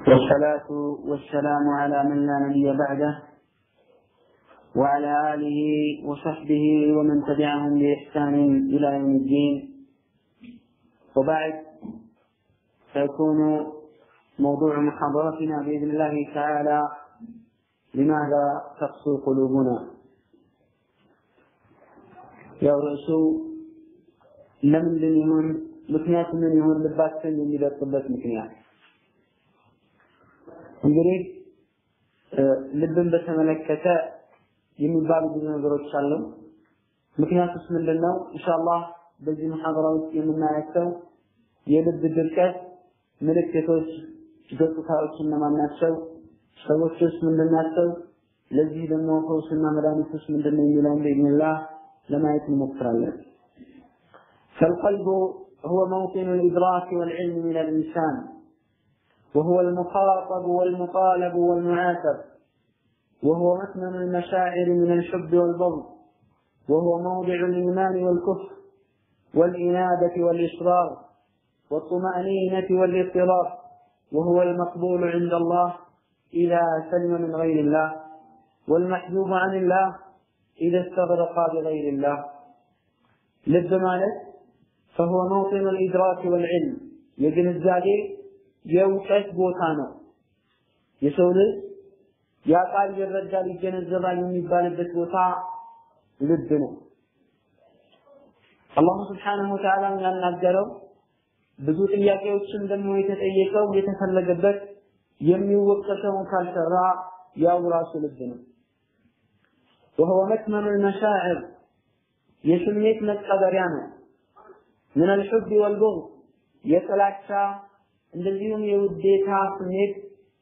والصلاة والسلام على من لا نبي بعده وعلى آله وصحبه ومن تبعهم بإحسان إلى يوم الدين وبعد سيكون موضوع محاضرتنا بإذن الله تعالى لماذا تقسو قلوبنا ያው ርዕሱ ለምንድን ይሁን ምክንያቱ ምን ይሁን ልባችን የሚደርቅበት ምክንያት እንግዲህ ልብን በተመለከተ የሚባሉ ብዙ ነገሮች አሉ ምክንያቱስ ምንድን ነው ኢንሻአላህ በዚህ መሐደራ ውስጥ የምናያቸው የልብ ድርቀት ምልክቶች ገጽታዎች እነማን ናቸው ሰዎችስ ምንድን ናቸው ለዚህ ደግሞ ፈውስና መድኃኒቱስ ምንድን ነው የሚለውን በኢዝኒላህ ለማየት እንሞክራለን فالقلب هو موطن الإدراك والعلم من الإنسان وهو المخاطب والمطالب والمعاتب وهو مكمن المشاعر من الحب والبغض وهو موضع الإيمان والكفر والإنابة والإصرار والطمأنينة والاضطراب وهو المقبول عند الله إذا سلم من غير الله والمحجوب عن الله إذا استغرق بغير الله لب مالك فهو موطن الإدراك والعلم يجن الزاجي የእውቀት ቦታ ነው የሰው ልጅ ያቃል ይረዳል ይገነዘባል የሚባልበት ቦታ ልብ ነው አላሁ ስብሓንሁ ወተዓላ ያናገረው ብዙ ጥያቄዎችን ደግሞ የተጠየቀው የተፈለገበት የሚወቀሰውን ካልሰራ ያው ራሱ ልብ ነው وهو مكمن المشاعر የስሜት መቀበሪያ ነው ምን الحب والبغض የጥላቻ እንደዚሁም የውዴታ ስሜት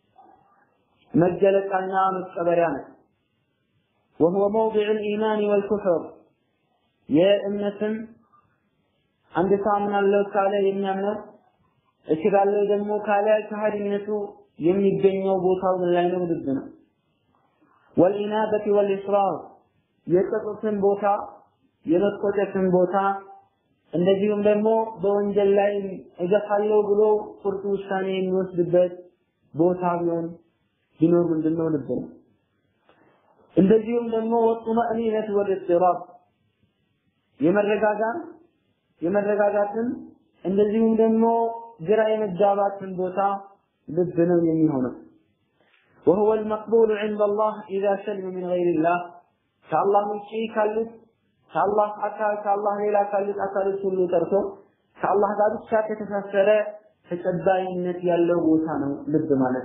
መገለጫና መቀበሪያ ነው وهو موضع الإيمان والكفر የእምነትም አንድ ሰው አምናለሁ ካለ የሚያምነው እችላለሁ ደግሞ ካለ ከሃዲነቱ የሚገኘው ቦታው ምን ላይ ነው ልብ ነው والإنابة والإصرار የጸጸትን ቦታ የመቆጨትን ቦታ እንደዚሁም ደግሞ በወንጀል ላይ እገፋለሁ ብሎ ቁርጥ ውሳኔ የሚወስድበት ቦታ ቢሆን ቢኖር ምንድነው ልብ ነው እንደዚሁም ደግሞ ወጡመእኒነት ወልእጥራብ የመረጋጋት የመረጋጋትን እንደዚሁም ደግሞ ግራ የመጋባትን ቦታ ልብ ነው የሚሆነው وهو المقبول عند الله إذا سلم من غير الله كالله ውጪ ካሉት ከአላህ አካል ከአላህ ሌላ ካሉት አካሎች ሁሉ ጠርቶ ከአላህ ጋር ብቻ ከተሳሰረ ተቀባይነት ያለው ቦታ ነው ልብ ማለት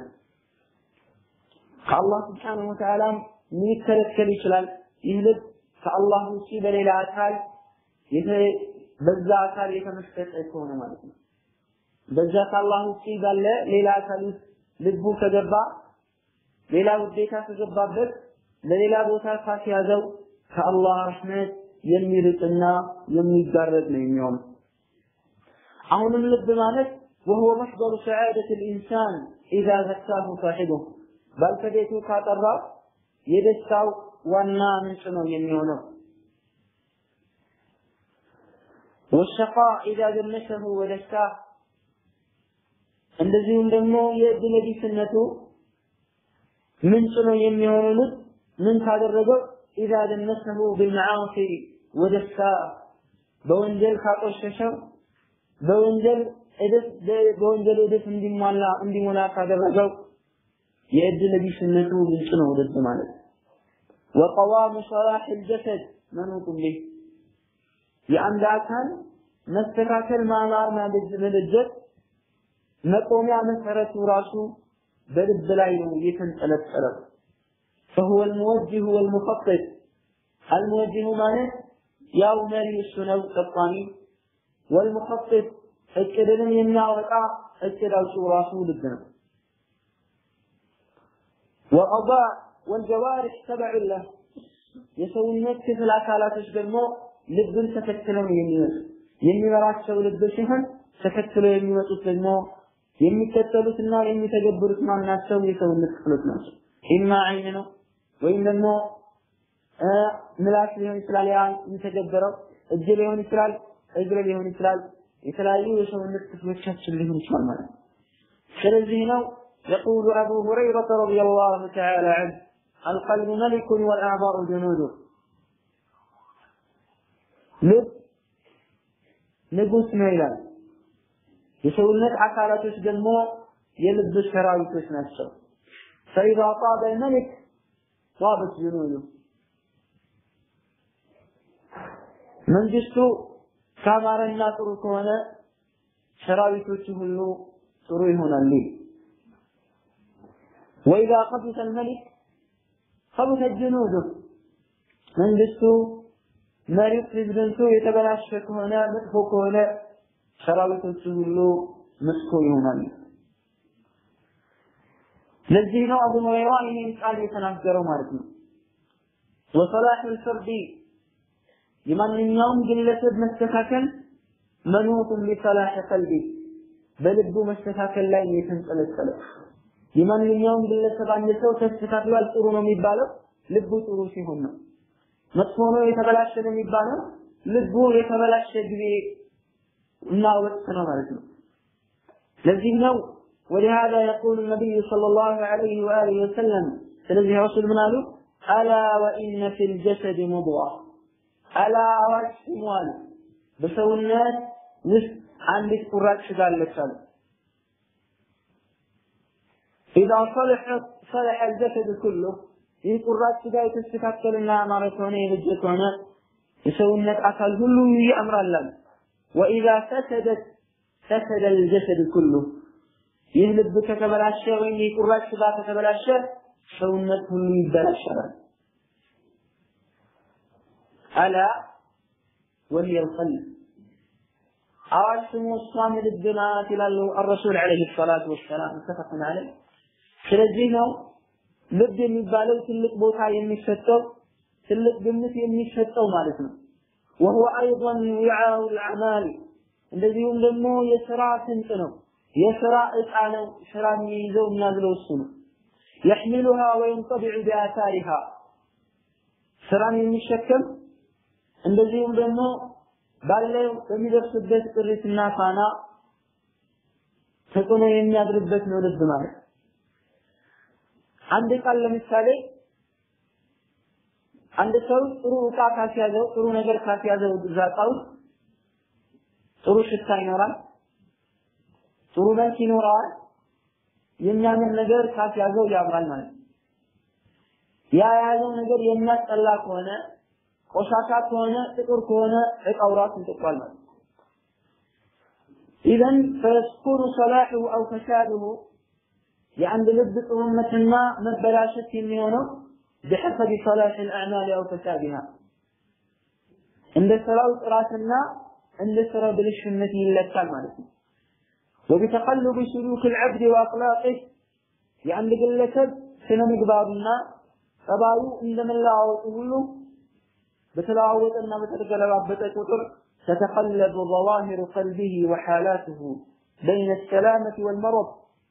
ከአላህ ስብሓንሁ ወተዓላ ሊከለከል ይችላል ይህ ልብ ከአላህ ውጪ በሌላ አካል በዛ አካል የተመሰጠ ከሆነ ማለት ነው በዛ ከአላህ ውጪ ባለ ሌላ አካል ውስጥ ልቡ ከገባ ሌላ ውዴታ ከገባበት ለሌላ ቦታ ካስያዘው ከአላህ ረሕመት የሚርቅና የሚጋረድ ነው የሚሆነው አሁንም ልብ ማለት وهو مصدر سعادة الإنسان إذا زكاه صاحبه ባልተቤቱ ካጠራው የደስታው ዋና ምንጭ ነው የሚሆነው والشقاء إذا دنشه ودساه እንደዚሁም ደግሞ የዕድለ ቢስነቱ ምንጭ ነው የሚሆነው ልብ ምን ካደረገው إذا دنسه بالمعاصي ودساء በወንጀል ካቆሸሸው በወንጀል እድፍ በወንጀል እድፍ እንዲሟላ እንዲሞላ ካደረገው የእድል ቢስነቱ ምንጭ ነው ልብ ማለት وقوام صلاح الجسد منوط به የአንድ አካል መስተካከል ማማር መደጀት መቆሚያ መሰረቱ ራሱ በልብ ላይ ነው የተንጠለጠለው فهو الموجه والمخطط الموجه ማለት ያው መሪ እሱ ነው ጠቋሚ والمخطط እቅድንም የሚያወጣ እቅድ አውጪው ራሱ ልብ ነው والأضاء والجوارح تبع له የሰውነት ክፍል አካላቶች ደግሞ ልብን ተከትለው የሚመጡ የሚመራቸው ልብ ሲሆን ተከትለው የሚመጡት ደግሞ የሚከተሉትና የሚተገብሩት ማናቸው የሰውነት ክፍሎች ናቸው ኢማ አይን ነው ወይም ደግሞ ምላስ ሊሆን ይችላል ያ የሚተገበረው እጅ ሊሆን ይችላል እግር ሊሆን ይችላል የተለያዩ የሰውነት ክፍሎቻችን ሊሆን ይችላል ማለት ነው። ስለዚህ ነው يقول أبو هريرة رضي الله تعالى عنه القلب ملك والأعضاء جنوده ልብ ንጉስ ነው ይላል። የሰውነት አካላቶች ደግሞ የልብ ሰራዊቶች ናቸው። ፈኢዛ ጣበ መልክ ጣበት ጅኑዱ መንግስቱ ካማረና ጥሩ ከሆነ ሰራዊቶቹ ሁሉ ጥሩ ይሆናሉ። ወኢዛ ቀቢሰ አልመሊክ ቀቢሰ ጅኑዱ መንግስቱ መሪው ፕሬዝደንቱ የተበላሸ ከሆነ መጥፎ ከሆነ ሰራዊቶቹ ሁሉ መጥፎ ይሆናሉ። ለዚህ ነው አቡ ሁረይራ ይህን ቃል የተናገረው ማለት ነው። ወሰላህ ልፈርዲ የማንኛውም ግለሰብ መስተካከል መኑቱን ሊሰላህ ቀልቢ በልቡ መስተካከል ላይ የተንጠለጠለ የማንኛውም ግለሰብ አንድ ሰው ተስተካክሏል ጥሩ ነው የሚባለው ልቡ ጥሩ ሲሆን ነው። መጥፎ ነው የተበላሸ ነው የሚባለው ልቡ የተበላሸ ጊዜ እና ወቅት ነው ማለት ነው። ለዚህ ነው ولهذا يقول النبي صلى الله عليه وآله وسلم ስለዚህ ረሱል ምን አሉ? አላ ወኢነ ፊል ጀሰድ ሙድዋ አላ አዋጅ ስሙ አሉ በሰውነት ውስጥ አንዲት ቁራጭ ስጋ አለች አሉ። ኢዛ ሰለሐት ሰለሐ አልጀሰድ ኩሉ ይህ ቁራጭ ስጋ የተስተካከለና ያማረ ከሆነ የበጀ ከሆነ የሰውነት አካል ሁሉ ያምራል አሉ። ወኢዛ ፈሰደት ፈሰደ አልጀሰድ ኩሉ ይህ ልብ ከተበላሸ ወይም ይህ ቁራጭ ስጋ ከተበላሸ ሰውነት ሁሉ ይበላሻል። አላ ወሂየ ልቀልብ አዋጅ ስሙ እሷም ልብ ናት ይላሉ አረሱል ዓለይሂ ሰላቱ ወሰላም ሙተፈቅን ዐለይህ። ስለዚህ ነው ልብ የሚባለው ትልቅ ቦታ የሚሰጠው ትልቅ ግምት የሚሰጠው ማለት ነው። ወሁወ አይضን ዊዓው ልአዕማል እንደዚሁም ደግሞ የስራ ስንቅ ነው። የስራ እቃ ነው። ስራ የሚይዘው የሚያዝለው እሱ ነው። የሕሚሉሃ ወየንጠቢዑ ቢአታሪሃ ስራን የሚሸከም እንደዚሁም ደግሞ ባለው በሚደርስበት ጥሪትና ፋና ተጽዕኖ የሚያድርበት ነው ልብ ማለት። አንድ ቃል ለምሳሌ አንድ ሰው ጥሩ እቃ ካስያዘው ጥሩ ነገር ካስያዘው እዛ እቃ ውስጥ ጥሩ ሽታ ይኖራል፣ ጥሩ መልክ ይኖረዋል። የሚያምር ነገር ካስያዘው ያምራል ማለት ነው። ያ የያዘው ነገር የሚያስጠላ ከሆነ ቆሻሻ ከሆነ ጥቁር ከሆነ እቃው ራሱ እንጥቋል ማለት ነው። ኢዘን ፈየስኩኑ ሰላሑ አው ፈሳዱሁ የአንድ ልብ ጥሩነትና መበላሸት የሚሆነው بحسب صلاح الأعمال أو فسادها عند سراو ጥራትና እንደ ስራው ብልሽነት ይለካል ማለት ነው። وبتقلب سلوك العبد وأخلاقه የአንድ ግለሰብ ስነ ምግባሩና ጠባዩ እንደመለዋወጡ ሁሉ በተለዋወጠና በተገለባበጠ ቁጥር تتقلب ظواهر قلبه وحالاته بين السلامة والمرض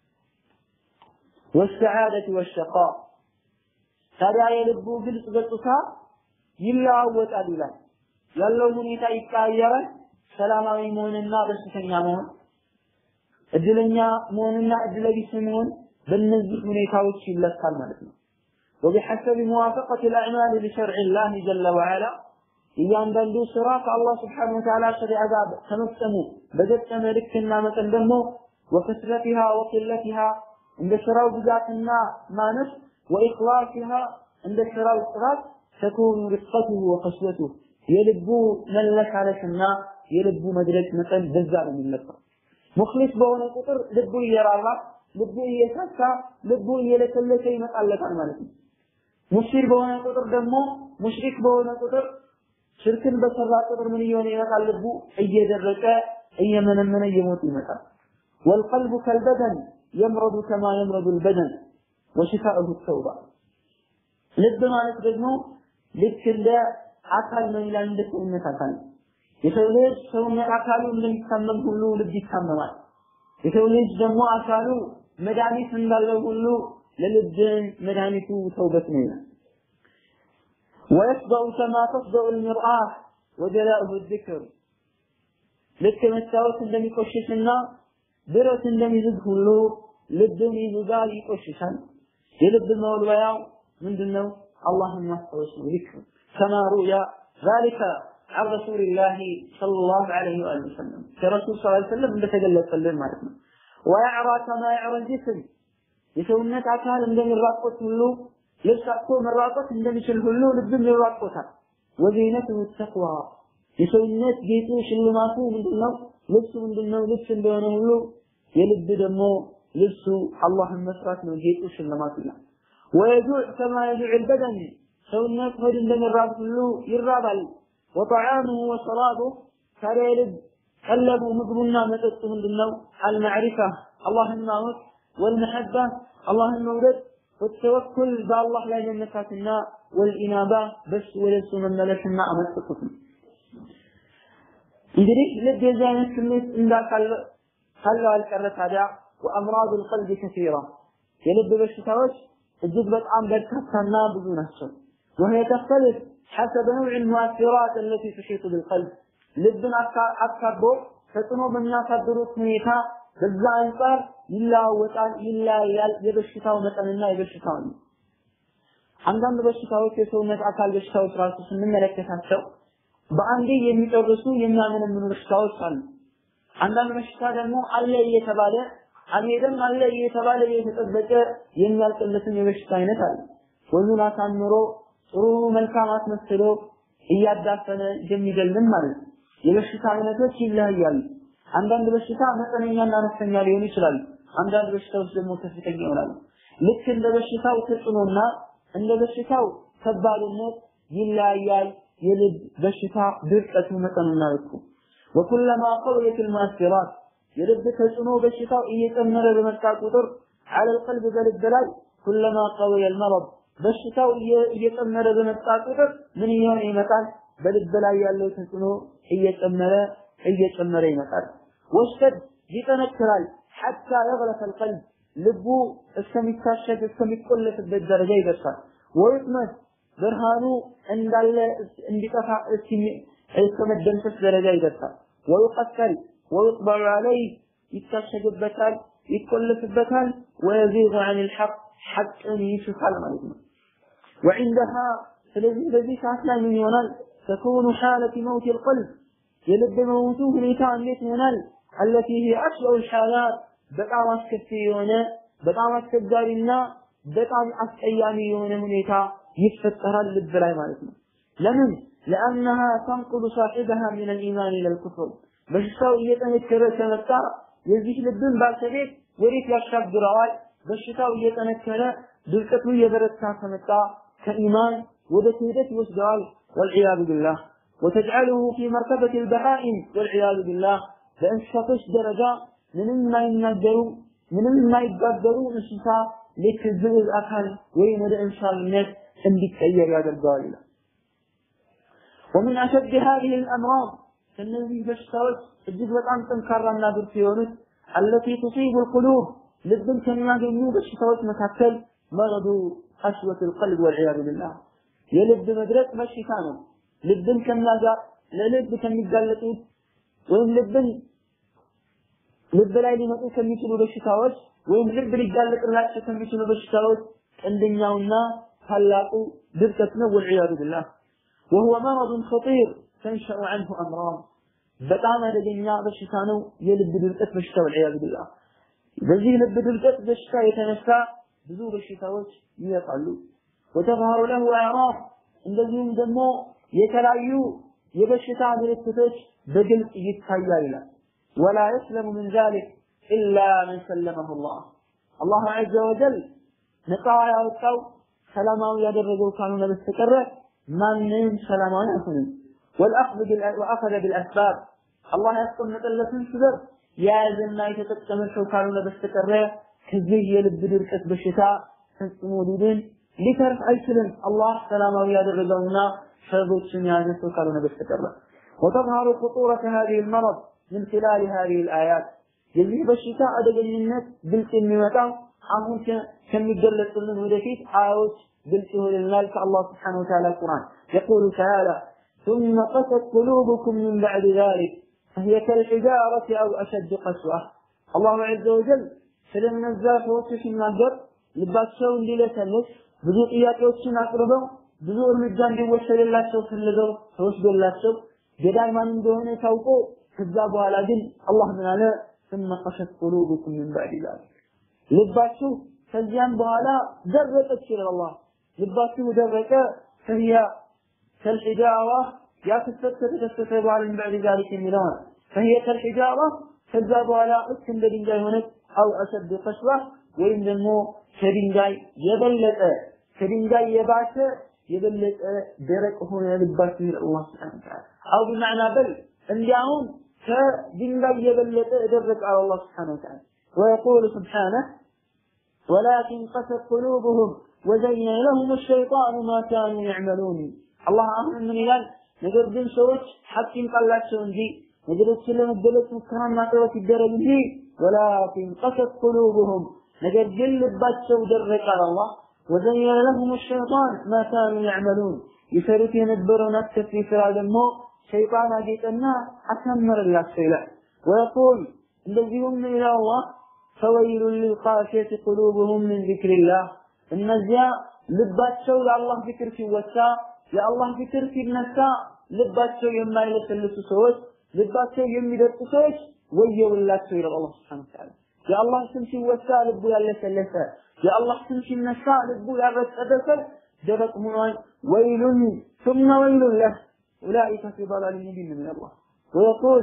والسعادة والشقاء ታዲያ የልቡ ግልጽ ገጽታ ይለዋወጣል ይላል። ያለው ሁኔታ ይቀያየራል። ሰላማዊ መሆንና በሽተኛ መሆን፣ እድለኛ መሆንና እድለቢስ መሆን በእነዚህ ሁኔታዎች ይለካል ማለት ነው። وبحسب موافقة الأعمال لشرع الله جل وعلا እያንዳንዱ ስራ ከአላህ ስብሓነ ወተዓላ ሸሪዓ ጋር ከመፍጸሙ በገጠመ ልክና መጠን ደግሞ ወከስረቲሃ ወቅለቲሃ እንደ ስራው ብዛትና ማነስ ወኢኽላሲሃ እንደ ስራው ጥራት ተኩኑ ርቀቱሁ ወከስወቱሁ የልቡ መለሳለስና የልቡ መድረቅ መጠን በዛ ነው የሚለካው። ሙክሊስ በሆነ ቁጥር ልቡ እየራራ ልቡ እየሳሳ ልቡ እየለሰለሰ ይመጣለታል ማለት ነው። ሙሽሪክ በሆነ ቁጥር ደግሞ ሙሽሪክ በሆነ ቁጥር ሽርክን በሰራ ቁጥር ምን እየሆነ ይመጣል? ልቡ እየደረቀ እየመነመነ እየሞተ ይመጣል። ወልቀልቡ ከልበደን የምረዱ ከማ የምረዱ ልበደን ወሽፋኡሁ ተውባ ልብ ማለት ደግሞ ልክ እንደ አካል ነው ይላል። እንደ ሰውነት አካል ነው። የሰው ልጅ ሰውነት አካሉ እንደሚታመም ሁሉ ልብ ይታመማል። የሰው ልጅ ደግሞ አካሉ መድኃኒት እንዳለው ሁሉ ለልብ መድኃኒቱ ተውበት ነው ይላል። ويفضأ كما تفضأ المرآة وجلاؤه الذكر ልክ መስታወት እንደሚቆሽሽና ብረት እንደሚዝግ ሁሉ ልብን ይይዛል፣ ይቆሽሻል። የልብ መወልወያው ምንድነው? አላህን ማስታወስ ነው። ዚክር ከማ ሩያ ذلك عن رسول الله صلى الله عليه وآله وسلم كرسول صلى الله عليه وسلم እንደተገለጸ ማለት ነው። ويعرى كما يعرى الجسم የሰውነት አካል እንደሚራቆት ሁሉ ልብስ አጥቶ መራቆት እንደሚችል ሁሉ ልብም ይራቆታል። ወዚነቱ ተቅዋ የሰውነት ጌጡ ሽልማቱ ምንድነው? ልብሱ ምንድነው? ልብስ እንደሆነ ሁሉ የልብ ደግሞ ልብሱ አላህን መስራት ነው። ጌጡ ሽልማቱ ይላል። ወየጁዕ ከማ የጁዕ ልበደን ሰውነት ሆድ እንደሚራብ ሁሉ ይራባል። ወጠዓሙሁ ወሰራቡሁ ታዲያ የልብ ቀለቡ ምግቡና መጠጡ ምንድነው? አልማዕሪፋ አላህን ማወቅ ወልመሐባ አላህን መውደድ والتوكل بالله لا يمساتنا والإنابة بس ولسو من ملكنا أمسكتم እንግዲህ ልብ የዚህ አይነት ስሜት እንዳካለው አልቀረ ታዲያ ወአምራድ القلب كثيرة የልብ በሽታዎች እጅግ በጣም በርካታና ብዙ ናቸው وهي تختلف حسب نوع المؤثرات التي تحيط بالقلب ልብን አካቦ ተጽዕኖ በሚያሳድሩት ሁኔታ በዛ አንጻር ይለዋወጣል፣ ይለያያል የበሽታው መጠንና የበሽታው ነው። አንዳንድ በሽታዎች የሰውነት አካል በሽታዎች ራሱ ስንመለከታቸው በአንዴ የሚጨርሱ የሚያመነምኑ በሽታዎች አሉ። አንዳንድ በሽታ ደግሞ አለ እየተባለ አልሄደም አለ እየተባለ እየተጠበቀ የሚያልቅለትን የበሽታ አይነት አለ። ወዙን አሳምሮ ጥሩ መልካም አስመስሎ እያዳፈነ የሚገልም ማለት ነው። የበሽታ አይነቶች ይለያያሉ። አንዳንድ በሽታ መጠነኛና አነስተኛ ሊሆኑ ይችላሉ። አንዳንድ በሽታዎች ደግሞ ከፍተኛ ይሆናሉ። ልክ እንደ በሽታው ተጽዕኖና እንደ በሽታው ከባድነት ይለያያል። የልብ በሽታ ድርቀቱ መጠኑና ልኩ ወኩለማ ቀውየት ልሙአሲራት የልብ ተጽዕኖ በሽታው እየጨመረ በመጣ ቁጥር على القلب በልብ ላይ ኩለማ ቀውየ المرض በሽታው እየጨመረ በመጣ ቁጥር ምን እየሆነ ይመጣል? በልብ ላይ ያለው ተጽዕኖ እየጨመረ እየጨመረ ይመጣል። ወሽተድ ይጠነክራል ሐታ የግለፈ القلب ልቡ እስከሚታሸግ እስከሚቆለፍበት ደረጃ ይደርሳል። ወይጥመት ብርሃኑ እንዳለ እንዲጠፋ እስከመደምሰስ ደረጃ ይደርሳል። ወይቀተል ወይጥበዑ ዐለይህ ይታሸግበታል፣ ይቆለፍበታል። ወየዚጉ ዐን ልሐቅ ሐቅን ይሽፋል ማለት ነው። ወዕንደሃ ስለዚህ በዚህ ሰዓት ላይ ምን ይሆናል? ተኩኑ ሓለት መውት ልቀልብ የልብ መሞቱ ሁኔታ እንዴት ይሆናል? አለቲ ሂ አስበው ልሓላት በጣም አስከፊ የሆነ በጣም አስቸጋሪና በጣም አስቀያሚ የሆነ ሁኔታ ይፈጠራል ልብ ላይ ማለት ነው። ለምን? ለአነሃ ተንቁሉ ሳሒበሃ ሚን ልኢማን ኢለ ልኩፍር በሽታው እየጠነከረ ከመጣ የዚህ ልብን ባልተቤት ወዴት ያሻግረዋል? በሽታው እየጠነከረ ድርቀቱ እየበረታ ከመጣ ከኢማን ወደ ክህደት ይወስደዋል። ወልዒያዙ ቢላህ ወተጅዐሉሁ ፊ መርተበት ልበሃኢም ወልዒያዙ ቢላህ በእንስሳቶች ደረጃ ምንም የማይናገሩ ምንም የማይጋገሩ እንስሳ ልክ ዝዕዝ አካል ወይም ወደ እንስሳነት እንዲቀየር ያደርገዋል ይላል። ومن أشد هذه الأمراض ከእነዚህ በሽታዎች እጅግ በጣም ጠንካራና ብርቱ የሆኑት التي تصيب القلوب ልብን ከሚያገኙ በሽታዎች መካከል መረዱ ቀስወት القلب والعياذ بالله የልብ መድረቅ በሽታ ነው። ልብን ከሚያጋ ለልብ ከሚጋለጡት ወይም ልብን ልብ ላይ ሊመጡ ከሚችሉ በሽታዎች ወይም ልብ ሊጋለጥላቸው ከሚችሉ በሽታዎች ቀንደኛውና ታላቁ ድርቀት ነው። ወልዒያዙ ቢላህ وهو مرض خطير تنشأ عنه أمراض በጣም አደገኛ በሽታ ነው የልብ ድርቀት በሽታ ወልዒያዙ ቢላህ በዚህ ልብ ድርቀት በሽታ የተነሳ ብዙ በሽታዎች ይመጣሉ ወተظهر له أعراض እንደዚሁም ደግሞ የተለያዩ የበሽታ ምልክቶች በግልጽ ይታያል ይላል ولا يسلم من ذلك إلا من سلمه الله الله عز وجل ነፃ ያወጣው ሰላማዊ ያደረገው ካልሆነ በስተቀረ ማንም ሰላማዊ አይሆንም والأخذ وأخذ بالأسباب الله ያስቀመጠለትን ስበብ የያዘና የተጠቀመ ሰው ካልሆነ በስተቀረ ከዚህ የልብ ድርቀት በሽታ ፈጽሞ ሊድን ሊተርፍ አይችልም። አላህ ሰላማዊ ያደረገውና ሰበቦችን የያዘ ሰው ካልሆነ በስተቀረ وتظهر خطورة هذه المرض من خلال هذه الآيات የዚህ በሽታ አደገኝነት ግልጽ የሚመጣው አሁን ከሚገለጹልን ወደፊት አያዎች ግልጽ ይሆንልናል ከአላህ ስብሓነሁ ወተዓላ ቁርአን يقول تعالى ثم قست قلوبكم من بعد ذلك فهي كالحجارة أو أشد قسوة الله عز وجل ስለነዛ ሰዎች ሲናገር ልባቸው እንዲለሰልስ ብዙ ጥያቄዎችን አቅርበው ብዙ እርምጃ እንዲወሰድላቸው ፈልገው ተወስዶላቸው ገዳይ ማን እንደሆነ ታውቆ ከዛ በኋላ ግን አላህ ምን አለ ثم قست قلوبكم من بعد ذلك ልባችሁ ከዚያም በኋላ ደረቀች ይላል አላህ ልባችሁ ደረቀ فهي كالحجارة يا كسرت تكسرت በኋላ من بعد ذلك የሚለው فهي كالحجارة ከዛ በኋላ ልክ እንደ ድንጋይ ሆነች አው አሸድ ቀስዋ ወይም ደግሞ ከድንጋይ የበለጠ ከድንጋይ የባሰ የበለጠ ደረቅ ሆነ ልባችሁ ይላል አላህ Subhanahu Wa Ta'ala አው بمعنى በል እንዲያውም ከድንጋይ የበለጠ ደረቅ አለ አላህ Subhanahu Wa Ta'ala ويقول سبحانه ولكن قست قلوبهم وزين لهم الشيطان ما كانوا يعملون الله አሁን ምን ይላል ነገር ግን ሰዎች ሐቅ ይምጣላቸው እንጂ ነገሮችን ለመገለጽ ሙከራና ጥረት ይደረግ እንጂ ወላኪን ቀሰት ቁሉብሁም ነገር ግን ልባቸው ደረቀ አላህ ወዘየነ ለሁም ሸይጣን ማ ካኑ ያዕመሉን ይሰሩት የነበረውን አስከፊ ስራ ደግሞ ሸይጣን አጌጠና አሳመረላቸው ይላል ወየቁል እንደዚሁም ይላል አላህ ፈወይሉን ሊልቃሲየት ቁሉብሁም ምን ዚክሪላህ እነዚያ ልባቸው የአላህ ዚክር ሲወሳ የአላህ ዚክር ሲነሳ ልባቸው የማይለሰልሱ ሰዎች ልባቸው የሚደርቁ ሰዎች ወየውላቸው ይላል አላህ Subhanahu Wa Ta'ala የአላህ ስም ሲወሳ ልቡ ያለሰለሰ የአላህ ስም ሲነሳ ልቡ ያረጠበ ሰው ደረቅ ሆኗል ወይሉን ثم ويل له أولئك في ضلال مبين من الله ويقول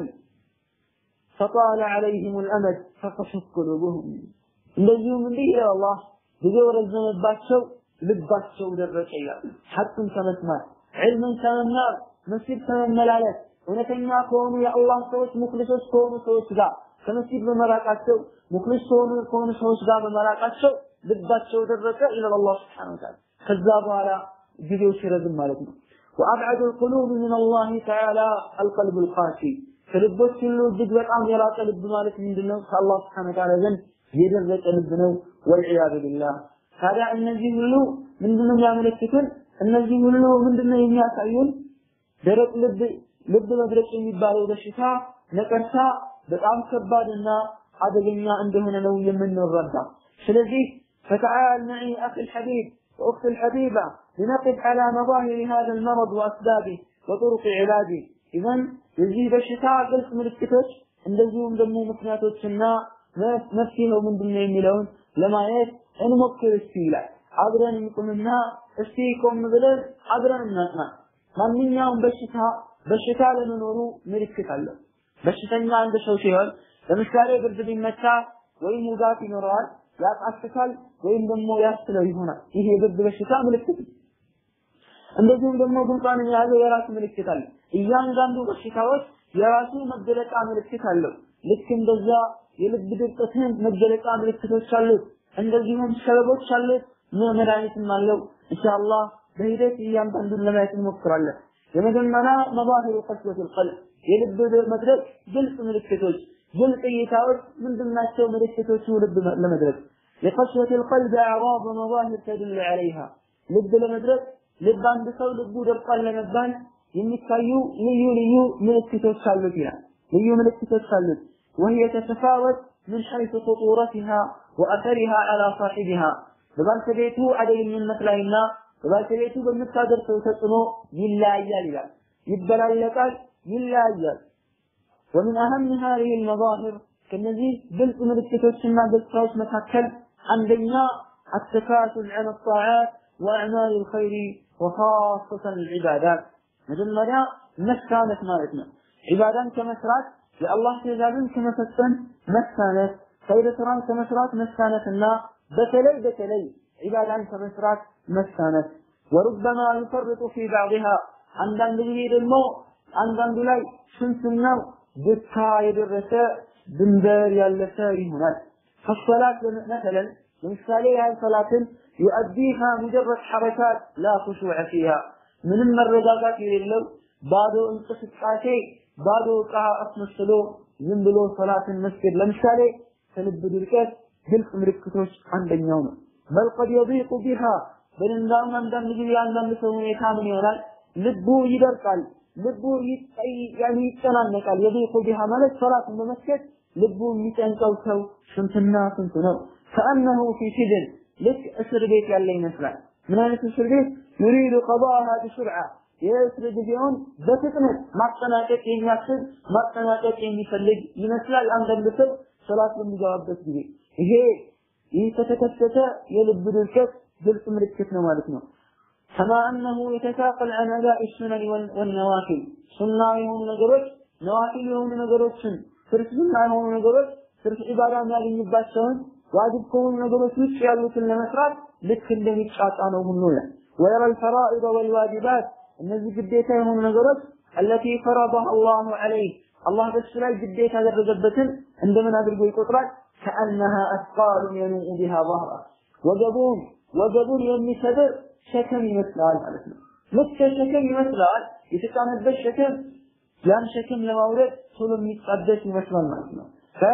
فطال عليهم الأمد فقست قلوبهم እንደዚሁም እንዲህ ይላል አላህ ጊዜው ረዘመባቸው ልባቸው ደረቀ ይላል ሐቅን ከመስማት ዕልምን ከመማር መስጊድ ከመመላለስ እውነተኛ ከሆኑ የአላህ ሰዎች ሙክሊሶች ከሆኑ ሰዎች ጋር ከመስጊድ በመራቃቸው ሙክሊስ ከሆኑ ከሆኑ ሰዎች ጋር በመራቃቸው ልባቸው ደረቀ ይላል አላህ Subhanahu Wa Ta'ala ከዛ በኋላ ጊዜው ሲረዝም ማለት ነው وأبعد القلوب من الله تعالى القلب القاسي ከልቦች ሁሉ እጅግ በጣም የራቀ ልብ ማለት ምንድነው ከአላህ Subhanahu Wa Ta'ala ዘንድ የደረቀ ልብ ነው ወልዒያዙ ቢላህ ታዲያ እነዚህ ሁሉ ምንድነው የሚያመለክቱን እነዚህ ሁሉ ምንድነው የሚያሳዩን ደረቅ ልብ ልብ መድረቅ የሚባለው በሽታ ነቀርሳ በጣም ከባድና አደገኛ እንደሆነ ነው የምንረዳ ስለዚህ فتعال معي أخي الحبيب وأختي الحبيبة لنقف على مظاهر هذا المرض وأسبابه وطرق علاجه إذن የዚህ በሽታ ግልጽ ምልክቶች እንደዚሁም ደግሞ ምክንያቶችና መፍትሄው ምንድነው የሚለውን ለማየት እንሞክር እስቲ ይላል አብረን እንቁምና እስቲ ቆም ብለን አብረን እናጥና ማንኛውም በሽታ በሽታ ለመኖሩ ምልክት አለው በሽተኛ አንድ ሰው ሲሆን ለምሳሌ ብርድ ቢመታ ወይም ውጋት ይኖረዋል ያቃስታል ወይም ደግሞ ያስለው ይሆናል ይሄ የብርድ በሽታ ምልክት እንደዚሁም ደግሞ ጉንፋን የያዘው የራሱ ምልክት አለ እያንዳንዱ በሽታዎች የራሱ መገለጫ ምልክት አለው ልክ እንደዛ የልብ ድርቀትን መገለጫ ምልክቶች አሉት እንደዚሁም ሰበቦች አሉት መድኃኒትም አለው ኢንሻአላህ በሂደት እያንዳንዱን ለማየት እንሞክራለን የመጀመሪያ መባሂሩ ቀስወት ልቀልብ የልብ መድረቅ ግልጽ ምልክቶች ግልጽ እይታዎች ምንድናቸው ምልክቶቹ ልብ ለመድረቅ የቀስወት ልቀልብ አዕራብ ወመዛሂር ተድል ዐለይሃ ልብ ለመድረቅ ልብ አንድ ሰው ልቡ ደርቋል ለመባል የሚታዩ ልዩ ልዩ ምልክቶች አሉት ይላል ልዩ ምልክቶች አሉት وهي تتفاوت من حيث خطورتها وأثرها على صاحبها በባልተቤቱ አደገኝነት ላይና በባልተቤቱ በምታደርሰው ተጽዕኖ ይለያያል ይላል ይበላለጣል ይለያያል ومن أهم هذه المظاهر ከነዚህ ግልጽ ምልክቶችና ገጽታዎች መካከል አንደኛ التكاسل عن الطاعات وأعمال الخير وخاصة العبادات መጀመሪያ መሳነት ማለት ነው ዒባዳን ከመስራት የአላህ ትእዛዝን ከመፈጸም መሳነት ኸይር ስራን ከመስራት መሳነትና በተለይ በተለይ ዒባዳን ከመስራት መሳነት ወሩበማ ዩፈርጡ ፊ ባዕድሃ አንዳንድ ጊዜ ደግሞ አንዳንዱ ላይ ስንፍናው ድካ የደረሰ ድንበር ያለፈ ይሆናል ከሰላት መሰለን ለምሳሌ ያህል ሰላትን ዩአዲሃ ሙጀረድ ሐረካት ላ ኹሹዕ ፊሃ ምንም መረጋጋት የሌለው ባዶ እንቅስቃሴ ባዶ ዕቃ አስመስሎ ዝም ብሎ ሰላትን መስገድ ለምሳሌ ከልብ ድርቀት ግልጽ ምልክቶች አንደኛው ነው በል ቀድ የዲቁ ቢሃ በድንጋም አንዳንድ ጊዜ አንዳንድ ሰው ሁኔታ ምን ይሆናል ልቡ ይደርቃል ልቡ ያኔ ይጨናነቃል የዲቁ ቢሃ ማለት ሰላትን በመስገድ ልቡ የሚጨንቀው ሰው ስንትና ስንቱ ነው። ከአነሁ ፊ ሲጅን ልክ እስር ቤት ያለ ይመስላል። ምን አይነት እስር ቤት? ዩሪዱ ቀዳሃ ቢሱርዓ የእስር ጊዜውን በፍጥነት ማጠናቀቅ የሚያስብ ማጠናቀቅ የሚፈልግ ይመስላል። አንዳንድ ሰው ሶላት በሚገባበት ጊዜ ይሄ ይህ ከተከሰተ የልብ ድርቀት ግልጽ ምልክት ነው ማለት ነው። ከማ አነሁ የተሳቀል አን አዳኢ ሱነን ወነዋፊል ሱና የሆኑ ነገሮች ነዋፊል የሆኑ ነገሮችን ትርፍ ሱና የሆኑ ነገሮች ትርፍ ዒባዳ የሚያገኝባቸውን ዋጅብ ከሆኑ ነገሮች ውጭ ያሉትን ለመስራት ልክ እንደሚጫጫ ነው ሁሉ ይላል። ወየረ አልፈራኢድ ወልዋጅባት እነዚህ ግዴታ የሆኑ ነገሮች አለቲ ፈረضها الله عليه አላህ በሱ ላይ ግዴታ ያደረገበትን እንደምን አድርጎ ይቆጥራል? ከአነሃ አስቃሉ የኑኡ ቢሃ ظهره ወገቡን ወገቡን የሚሰብር ሸክም ይመስላል ማለት ነው። ልክ ሸክም ይመስላል የተጫነበት ሸክም ያን ሸክም ለማውረድ ቶሎ የሚጣደስ ይመስላል ማለት ነው።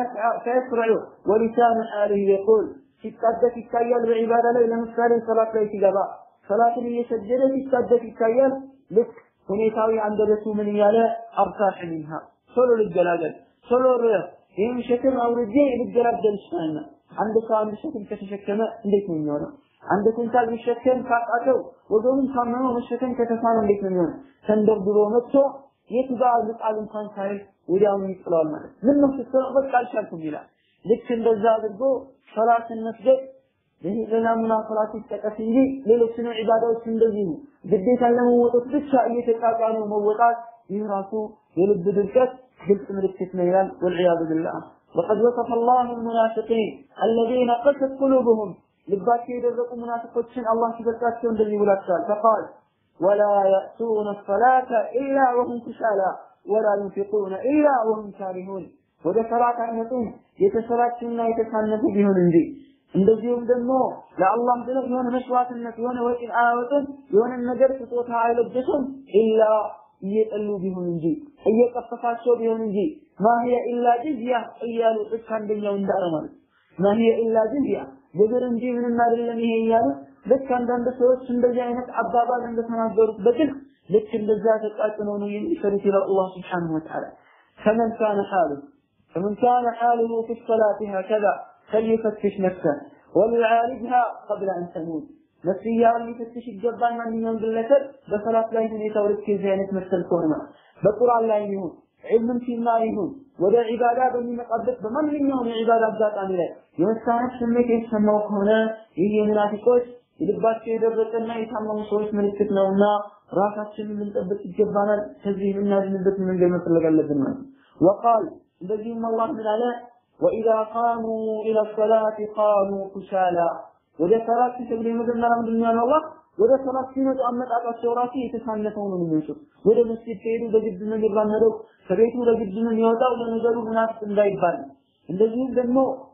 ፈየስረዑ ወሊሳኑ ሐሊህ የቁል ሲጣደስ ይታያል በዒባዳ ላይ ለምሳሌ ሰላት ላይ ሲገባ ሰላትን እየሰገደ ሲጣደስ ይታያል። ልክ ሁኔታዊ አንደበቱ ምን እያለ አርታሕ ሚንሃ ቶሎ ልገላገል ቶሎ ይህም ሸክም አውርጄ ልገላገል ይችላልና አንድ ሰው አንድ ሸክም ከተሸከመ እንዴት ነው የሚሆነው? አንድ ኩንታል ቢሸከም ካቃተው ወገቡን ካመመው መሸከም ከተሳነው እንዴት ነው የሚሆነው? ተንደርድሮ መጥቶ የቱ ጋር ልጣል እንኳን ሳይል ወዲያውኑ ይጥለዋል ማለት ምን ነው ስትለው በቃ አልቻልኩም ይላል። ልክ እንደዛ አድርጎ ሶላትን መስገድ ይህ ለናሙና ሶላት ይጠቀስ እንጂ ሌሎችንም ዒባዳዎች እንደዚህ ነው። ግዴታን ለመወጣት ብቻ እየተጣጣኑ መወጣት ይህ ራሱ የልብ ድርቀት ግልጽ ምልክት ነው ይላል። ወልዒያዙ ቢላህ وقد وصف الله المنافقين الذين قست قلوبهم ልባቸው የደረቁ ሙናፊቆችን አላህ ሲገልጻቸው እንደዚህ ብሏቸዋል። ፈቃል ወላ የእቱነ ሰላተ ኢላ ወሁም ኩሳላ ወላ ዩንፊቁነ ኢላ ወሁም ካሪሁን ወደ ሰላት አይመጡም የተሰላቹና የተሳነፉ ቢሆን እንጂ እንደዚሁም ደግሞ ለአላህ ብለው የሆነ መስዋዕትነት የሆነ ወጪ አያወጡም የሆነ ነገር ስጦታ አይለግሱም ኢላ እየጠሉ ቢሆን እንጂ እየቀፈፋቸው ቢሆን እንጂ ማሂየ ኢላ ጅዝያ እያሉ ልክ አንደኛው እንዳለ ማለት ማሂየ ኢላ ጅዝያ ግብር እንጂ ምንም አይደለም ይሄ እያሉ ልክ አንዳንድ ሰዎች እንደዚህ አይነት አባባል እንደተናገሩት በግልጽ ልክ እንደዛ ተቃጥነው ነው የሚሰሩት ይላል አላህ ስብሓነሁ ወተዓላ ከመን ካነ ሓሉ فمن كان حاله في الصلاة هكذا فليفتش نفسه وليعالجها قبل أن تموت ነፍስያውን ሊፈትሽ ይገባል። ማንኛውም ግለሰብ በሰላት ላይ ሁኔታው ልክ የዚህ አይነት መሰል ከሆነ በቁርአን ላይ ይሁን ዒልምን ሲማር ይሁን ወደ ዒባዳ በሚመጣበት በማንኛውም የዒባዳ አጋጣሚ ላይ የመሳነት ስሜት የተሰማው ከሆነ ይህ የሙናፊቆች የልባቸው የደረቀና የታመሙ ሰዎች ምልክት ነውና ራሳችንን ልንጠብቅ ይገባናል። ከዚህ የምናድንበት መንገድ መፈለግ አለብን ማለት ወቃል እንደዚሁም አላህ ምን አለ ወኢዛ ቃሙ ኢላ ሰላት ቃሙ ኩሳላ ወደ ሰላት ሲሰግዱ የመጀመሪያ ምንድን ነው አላህ ወደ ሰላት ሲመጡ አመጣጣቸው ራሱ የተሳነፈው ነው የሚመጡት። ወደ መስጊድ ከሄዱ በግድ ነው የሚራመደው፣ ከቤቱ በግድ ነው የሚወጣው። ለነገሩ ሙናፊቅ እንዳይባል እንደዚሁም ደግሞ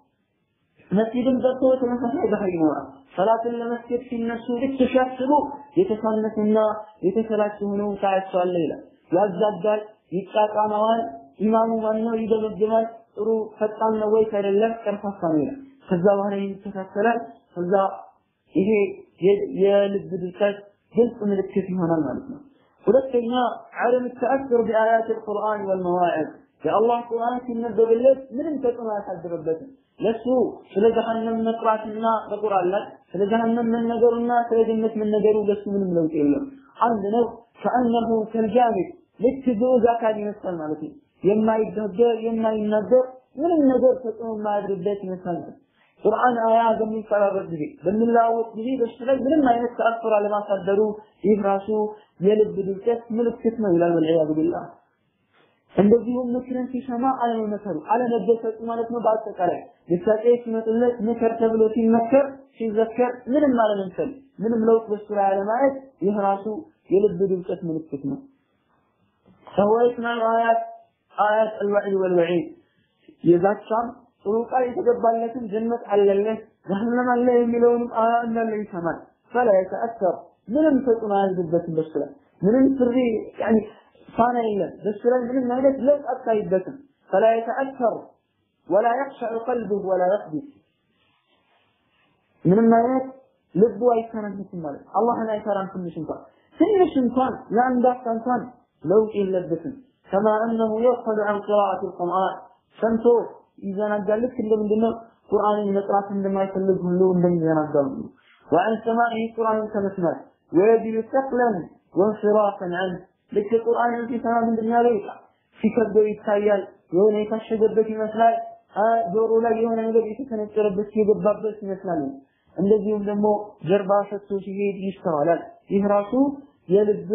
መስጊድን ገብቶ ተመሳሳይ ባህሪ ይኖራል። ሰላትን ለመስገድ ሲነሱ ልክ ሲያስቡ የተሳነፉና የተሰላቹ ሆነው ታያቸዋለህ ይላል። ያዛጋል፣ ይጫጫነዋል። ኢማሙ ማን ነው ይገመግማል። ጥሩ ፈጣን ነው ወይስ አይደለም፣ ቀርፋፋ ነው ይላል። ከዛ በኋላ ይስተካከላል። ከዛ ይሄ የልብ ድርቀት ግልጽ ምልክት ይሆናል ማለት ነው። ሁለተኛ ዓለም ተአስር ቢአያት አልቁርአን ወልመዋዕዝ የአላህ ቁርአን ሲነበብለት ምንም ተጽዕኖ አያሳድርበትም። ለሱ ስለ ጀሃነም መቅራትና በቁርአን ላይ ስለ ጀሃነም መነገሩና ስለ ጀነት መነገሩ ለሱ ምንም ለውጥ የለም። አንድ ነው። ከአነሁ ከልጃሚድ ልክ ግዑዝ አካል ይመስላል ማለት ነው። የማይደገር የማይናገር ምንም ነገር ተጽዕኖ የማያድርበት ይመስላል ማለት ቁርአን አያ በሚቀራበት ጊዜ በሚለዋወጥ ጊዜ በሱ ላይ ምንም አይነት ተአስር አለማሳደሩ ይህ ራሱ የልብ ድርቀት ምልክት ነው ይላል ወልዒያዙ ቢላህ። እንደዚሁም ምክርን ሲሰማ አለመመከሩ አለመደሰቱ ማለት ነው። በአጠቃላይ ግሳጼ ሲመጡለት ምክር ተብሎ ሲመከር ሲዘከር ምንም አለመምሰል ምንም ለውጥ በሱ ላይ አለማየት ይህ ራሱ የልብ ድርቀት ምልክት ነው። فهو يسمع آيات آيات الوعد والوعيد የዛቻም ጥሩ ቃል የተገባለትን ጀነት አለልህ ጀሀነም አለ የሚለውንም አያ እንዳለ ይሰማል። ፈላ የተአሰር ምንም ተጽዕኖ አያድርበትም በሱ ላይ ምንም ፍሪ ያኒ ፋና የለም በሱ ላይ ምንም አይነት ለውጥ አታይበትም። ፈላ የተአሰር ወላ የኽሸዑ ቀልቡሁ ወላ የኽቢት ምንም አይነት ልቡ አይተነፍስም ማለት አላህን አይፈራም ትንሽ እንኳን ትንሽ እንኳን ለአንድ አፍታ እንኳን ለውጥ የለበትም። ከማ አነሁ የኽፈሉ ዐን ቂራአት አልቁርአን ሰምቶ ይዘናጋል። ልክ እንደ ምንድነው ቁርአንን መቅራት እንደማይፈልግ ሁሉ እንደሚዘናጋው ነው። ወዐን ሰማዒ ቁርአንን ከመስማት ወየጅዱ ሰቅለን ወንስራፈን ዐንሁ ልክ ቁርአንን ሲሰማ ምንድን ያለው ይቃል ሲከብደው ይታያል። የሆነ የታሸገበት ይመስላል። ጆሮ ላይ የሆነ ነገር የተሰነጨረበት የገባበት ይመስላል። እንደዚሁም ደግሞ ጀርባ ሰጥቶ ሲሄድ ይስተዋላል። ይህ ራሱ የልብ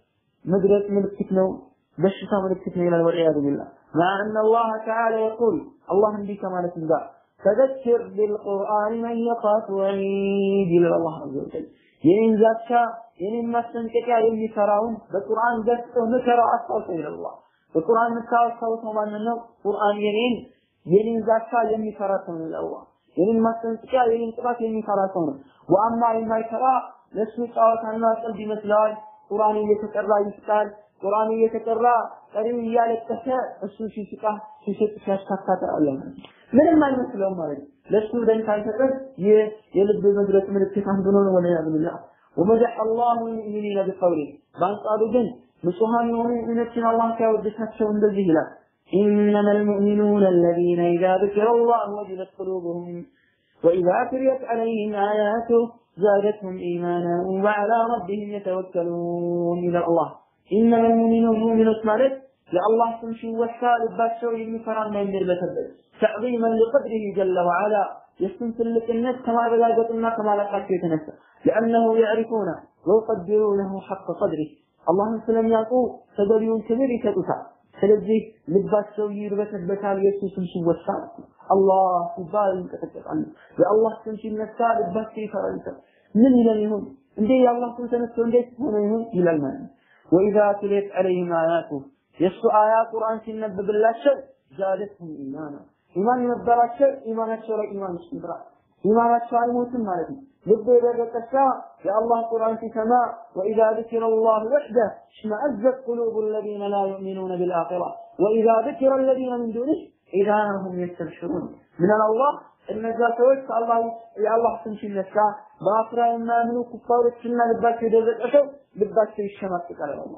መድረቅ ምልክት ነው፣ በሽታ ምልክት ነው ይላል። ወልዒያዙ ቢላህ مع أن الله تعالى يقول الله እንዲህ ከማለት ጋር فذكر بالقرآن من يخاف وعيد ይላል አላህ عز وجل የኔን ዛቻ የኔን ማስጠንቀቂያ የሚፈራውን በቁርአን ገጽቶ ምከረው አስታውሰው ይላል አላህ በቁርአን የምታስታውሰው ማንን ነው? ቁርአን የኔን የኔን ዛቻ የሚፈራ ሰው ነው ይላል አላህ የኔን ማስጠንቀቂያ የኔን ጥፋት የሚፈራ ሰው ነው። ወአማ የማይፈራ ለሱ ጨዋታና ቀልድ ይመስለዋል። ቁርአን እየተቀራ ይስቃል። ቁርአን እየተቀራ ቀሪው እያለቀሰ እሱ ሲስቃ ሲስቅ ሲያስካካ ታያለህ። ምንም አይመስለውም ማለት ነው። ለሱ ደንታ አይሰጥም። ይህ የልብ መድረቅ ምልክት አንዱ ነው። ወለያዝ ቢላህ ወመደሐ አላሁ ልሙእሚኒነ ቢቀውሊህ በአንጻሩ ግን ንጹሐን የሆኑ ሙእሚኖችን አላህ ሲያወድሳቸው እንደዚህ ይላል إنما المؤمنون الذين إذا ذكر الله وجلت قلوبهم وإذا تليت عليهم آياته زادتهم إيمانا وعلى ربهم يتوكلون إلى الله إنما المؤمنون مؤمنون مالك لله تمشي والسال باشر يمفران من بالبتبت تعظيما لقدره جل وعلا يستمثل لك الناس كما بلاغتنا كما لقد يتنسى لأنه يعرفون ويقدرونه حق قدره الله سلم يقول تدريون كبير يتدفع ስለዚህ ልባቸው ይርበተበታል የሱ ስም ሲወሳ አላህ ሲባል ይንቀጠቀጣሉ የአላህ ስም ሲነሳ ልባቸው ይፈራል ምን ይለን ይሁን እንዴ የአላህ ስም ተነስቶ እንዴት ሆነ ይሁን ይላል ማለት ነው ወኢዛ ትሌት ዐለይሂም አያቱ የእሱ አያ ቁርአን ሲነበብላቸው ዛደትሁም ኢማና ኢማን የነበራቸው ኢማናቸው ላይ ኢማን ይጨምራል ኢማናቸው አይሞትም ማለት ነው ልብ የደረቀ የአላህ ቁርአን ሲሰማ ወኢዛ ذكر الله وحده اشمأزت قلوب الذين لا يؤمنون بالآخرة وإذا ذكر الذين من دونه إذا هم يستبشرون من الله እነዛ ሰዎች አላህ የአላህ ስም ሲነሳ በአኽራ የማያምኑ ኩፋሮችና ልባቸው የደረቀ ሰው ልባቸው ይሸማቀቃል አላህ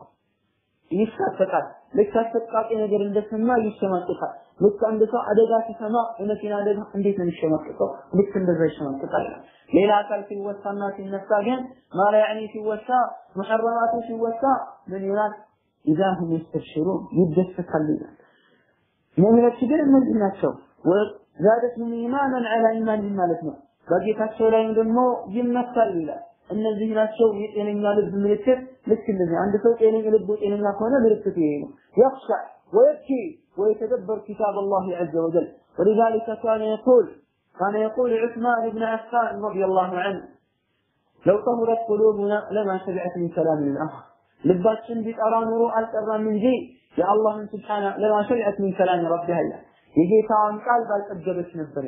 ይሳፈቃል። ልክ አሰቃቂ ነገር እንደሰማ ይሸማቀቃል። ልክ አንድ ሰው አደጋ ሲሰማ የመኪና አደጋ እንዴት ነው የሚሸማቀቀው? ልክ እንደዛ ይሸማቀቃል። ሌላ አካል ሲወሳና ሲነሳ ግን ማላ ያኒ ሲወሳ ሙሐረማቱ ሲወሳ ምን ይሆናል? ኢዛ ሁም የስተብሽሩን ይደሰታሉ ይላል። ሙእሚኖች ግን እነዚህ ናቸው። ዛደትሁም ኢማናን ዐላ ኢማን ማለት ነው። በጌታቸው ላይም ደግሞ ይመካሉ ይላል። እነዚህ ናቸው የጤነኛ ልብ ምልክት። ልክ እንደዚህ አንድ ሰው ጤነኛ ልቡ ጤነኛ ከሆነ ምልክቱ ይሄ ነው። يخشع ويبكي ويتدبر كتاب الله عز وجل ولذلك كان يقول كان يقول عثمان بن عفان رضي الله عنه لو طهرت قلوبنا لما شبعت من كلام الله ልባችን ቢጠራ ኑሮ አልጠራም እንጂ የአላህን ስብሓነ ለማ ሸሪዐት ሚን ከላም ረቢሃ ይላል የጌታዋን ቃል ባልጠገበች ነበር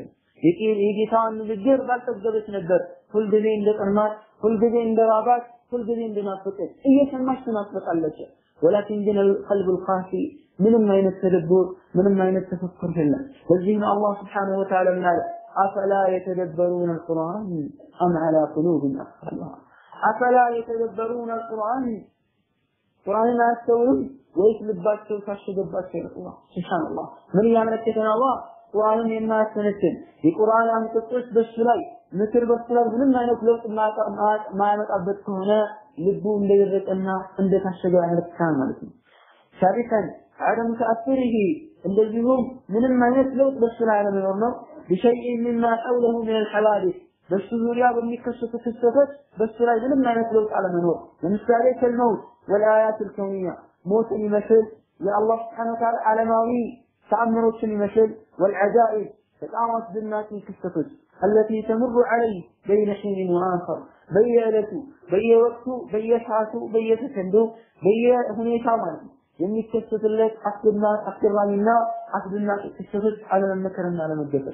የጌታዋን ንግግር ባልጠገበች ነበር ሁልጊዜ እንደ ጠማት ሁልጊዜ እንደ ራባት ሁልጊዜ እንደናፈቀች እየሰማች ትናፍቃለች ወላኪን ግን ቀልብ ልካፊ ምንም አይነት ተደብር ምንም አይነት ተፈኩር የለም ለዚህ ነው አላህ ስብሓነሁ ወተዓላ ምን አለ አፈላ የተደበሩን አልቁርአን አም ዐላ ቁሉብን አቅፋሉሃ አፈላ የተደበሩን አልቁርአን ቁርአንን አያስተውሉም ወይስ ልባቸው ታሸገባቸው ነው ሱብሃንአላህ ምን እያመለከተ ነው አላህ ቁርአንን የማያስተነትን የቁርአን አንቀጾች በሱ ላይ ምክር በሱ ላይ ምንም አይነት ለውጥ ማያመጣበት ከሆነ ልቡ እንደደረቀና እንደታሸገ ያመለክታል ማለት ነው ሳቢተን عدم تأثره እንደዚሁም ምንም አይነት ለውጥ በሱ ላይ አለመኖር ነው بشيء مما حوله من الحوادث በሱ ዙሪያ በሚከሰቱ ክስተቶች በሱ ላይ ምንም አይነት ለውጥ አለመኖር ለምሳሌ ከልመውት والآيات الكونية ሞትን ይመስል የአላህ ስብሓነ ወተዓላ ዓለማዊ ተአምሮችን ይመስል والعجائب በጣም አስደናቂ ክስተቶች التي تمر عليه بين حين وآخر በየዕለቱ በየወቅቱ በየሰዓቱ በየሰከንዱ በየሁኔታ ማለት ነው የሚከሰትለት አስገራሚና አስደናቂ ክስተቶች አለመመከርና አለመገፈር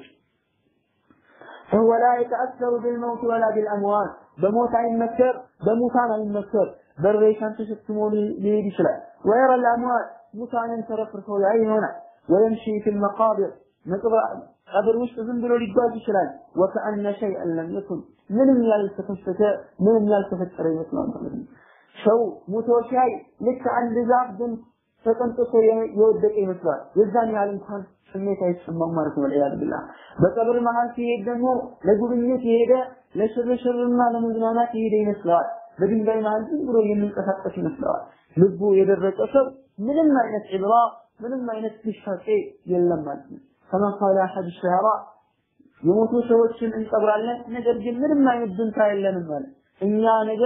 فهو لا يتأثر بالموت ولا بالأموات በሞት አይመከር በሙታን አይመከር በሬሳን ተሸክሞ ሊሄድ ይችላል ወይረ الأموات ሙታንን ተረፍርፎ ያይ ይሆናል ويمشي في المقابر ቀብር ውስጥ ዝም ብሎ ሊጓዝ ይችላል وكأن شيئا لم يكن ምንም ያልተከሰተ ምንም ያልተፈጠረ ይመስላል ማለት ነው ሰው ሙቶ ሲያይ ልክ አንድ ዛፍ ግን ተቀንጥሶ የወደቀ ይመስላል። የዛን ያህል እንኳን ስሜት አይሰማም ማለት ነው። ወልዒያዙ ቢላህ በቀብር መሀል ሲሄድ ደግሞ ለጉብኝት የሄደ ለሽርሽርና ለመዝናናት የሄደ ይመስለዋል። በድንጋይ መሀል ዝም ብሎ የሚንቀሳቀስ ይመስለዋል። ልቡ የደረቀ ሰው ምንም አይነት ዕብራ ምንም አይነት ትሻጤ የለም ማለት ነው። ከማ ቃለ አሐድ ሸዓራ የሞቱ ሰዎችን እንቀብራለን፣ ነገር ግን ምንም አይነት ድንታ የለንም ማለት እኛ ነገ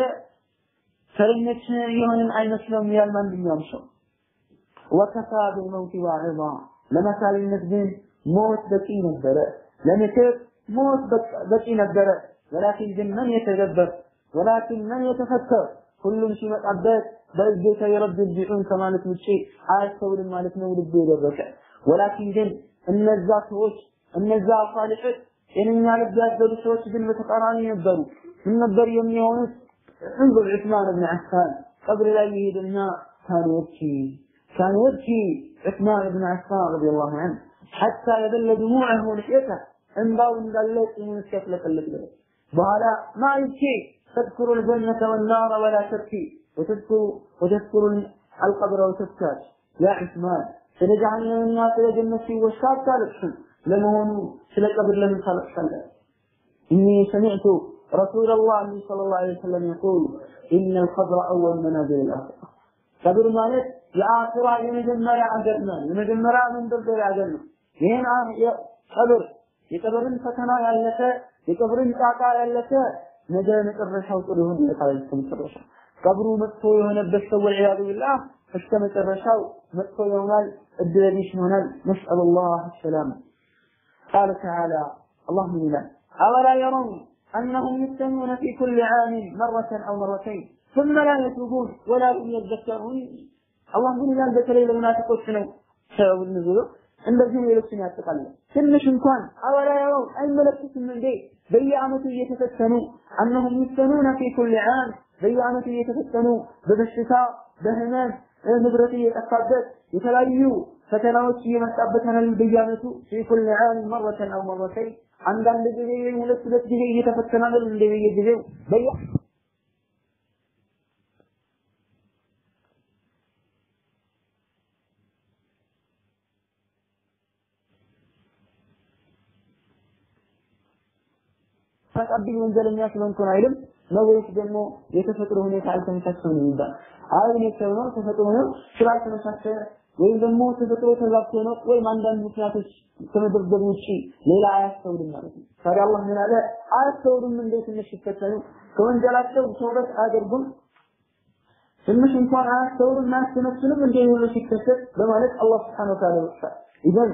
ተረኞች የሆንን አይመስለውም ይላል ማንኛውም ሰው። ወከፋ ቢልመውቲ ዋዒዛ ለመሳልነት ግን ሞት በቂ ነበረ፣ ለምክር ሞት በቂ ነበረ። ወላኪን ግን መን የተገበር ወላኪን መን የተፈከር ሁሉም ሲመጣበት በእጀተ የረብ ቢዑን ከማለት ውጪ አያስተውልም ማለት ነው። ልቡ የደረቀ ወላኪን ግን እነዛ ሰዎች እነዛ ሳሊሖች ጤነኛ ልብ ያዘሉ ሰዎች ግን በተቃራኒ ነበሩ። ምን ነበር የሚሆኑት? እንظر عثمان بن عفان قبر لا يهدنا كان يبكي كان يبكي عثمان بن عفان رضي الله عنه حتى يبل دموعه لحيته انباو እንዳለች የሚስከፍለቅልቅ ድረስ በኋላ ማ ይብኪ تذكر الجنة والنار ولا تبكي وتذكر وتذكر القبر وتبكاش يا عثمان ስለ ጀሃነምና ስለ ጀነት ሲወሳ አታለቅስም። ለመሆኑ ስለ ቀብር ለምን ታለቅሳለህ? ኢኒ ሰሚዕቱ رسول الله صلى الله عليه وسلم يقول إن القبر أول منازل الآخرة ቀብር ማለት የአኺራ የመጀመሪያ አገር ነው። የመጀመሪያ መንደርደሪያ አገር ነው። ይህን ቀብር የቀብርን ፈተና ያለፈ የቀብርን ጣጣ ያለፈ ነገ መጨረሻው ጥሩ ይሆንለታል። እስከ መጨረሻ ቀብሩ መጥፎ የሆነበት ሰው ወልዒያዙ ቢላህ እስከ መጨረሻው መጥፎ ይሆናል፣ እድለ ቢስ ይሆናል። ነስአሉላህ ሰላም ቃለ ተዓላ አላህ ምን ይላል? አወላ የረውን أنهم يفتنون في كل عام مرة أو مرتين ثم لا يتوبون ولا هم يذكرون الله من ይላል በተለይ ለሙናፊቆች ነው ሰበብ ንዙሉ እንደዚህ ሌሎችን ያጠቃልላል። ትንሽ እንኳን አወላ የረውን አይመለከቱም እንዴ በየዓመቱ እየተፈተኑ أنهم يفتنون في كل عام በየዓመቱ እየተፈተኑ በበሽታ በህመም ንብረት እየጠፋበት የተለያዩ ፈተናዎች እየመጣበት ነው በየዓመቱ في كل عام مرة أو مرتين አንዳንድ ጊዜ ሁለት ሁለት ጊዜ እየተፈተነ አይደል እንደ በየጊዜው በየ ፈቃብኝ ወንጀለኛ ስለሆንኩ ነው አይልም ነው ወይስ ደግሞ የተፈጥሮ ሁኔታ አልተመቻቸውም የሚባል አይ እኔ ሰው ነው ተፈጥሮ ነው ስላልተመቻቸ ወይም ደግሞ ተፈጥሮ ተዛብቶ ነው ወይም አንዳንድ ምክንያቶች ከመደብደብ ውጪ ሌላ አያስተውልም ማለት ነው። ታዲያ አላህ ምን አለ? አያስተውልም እንዴ ትንሽ ሲፈተኑ ከወንጀላቸው ተውበት አያደርጉም? ትንሽ እንኳን አያስተውልም አያስተነትንም እንዴ ሁሉ ሲከሰት በማለት አላህ ስብሐነሁ ወተዓላ ይወቅሳል። ኢዘን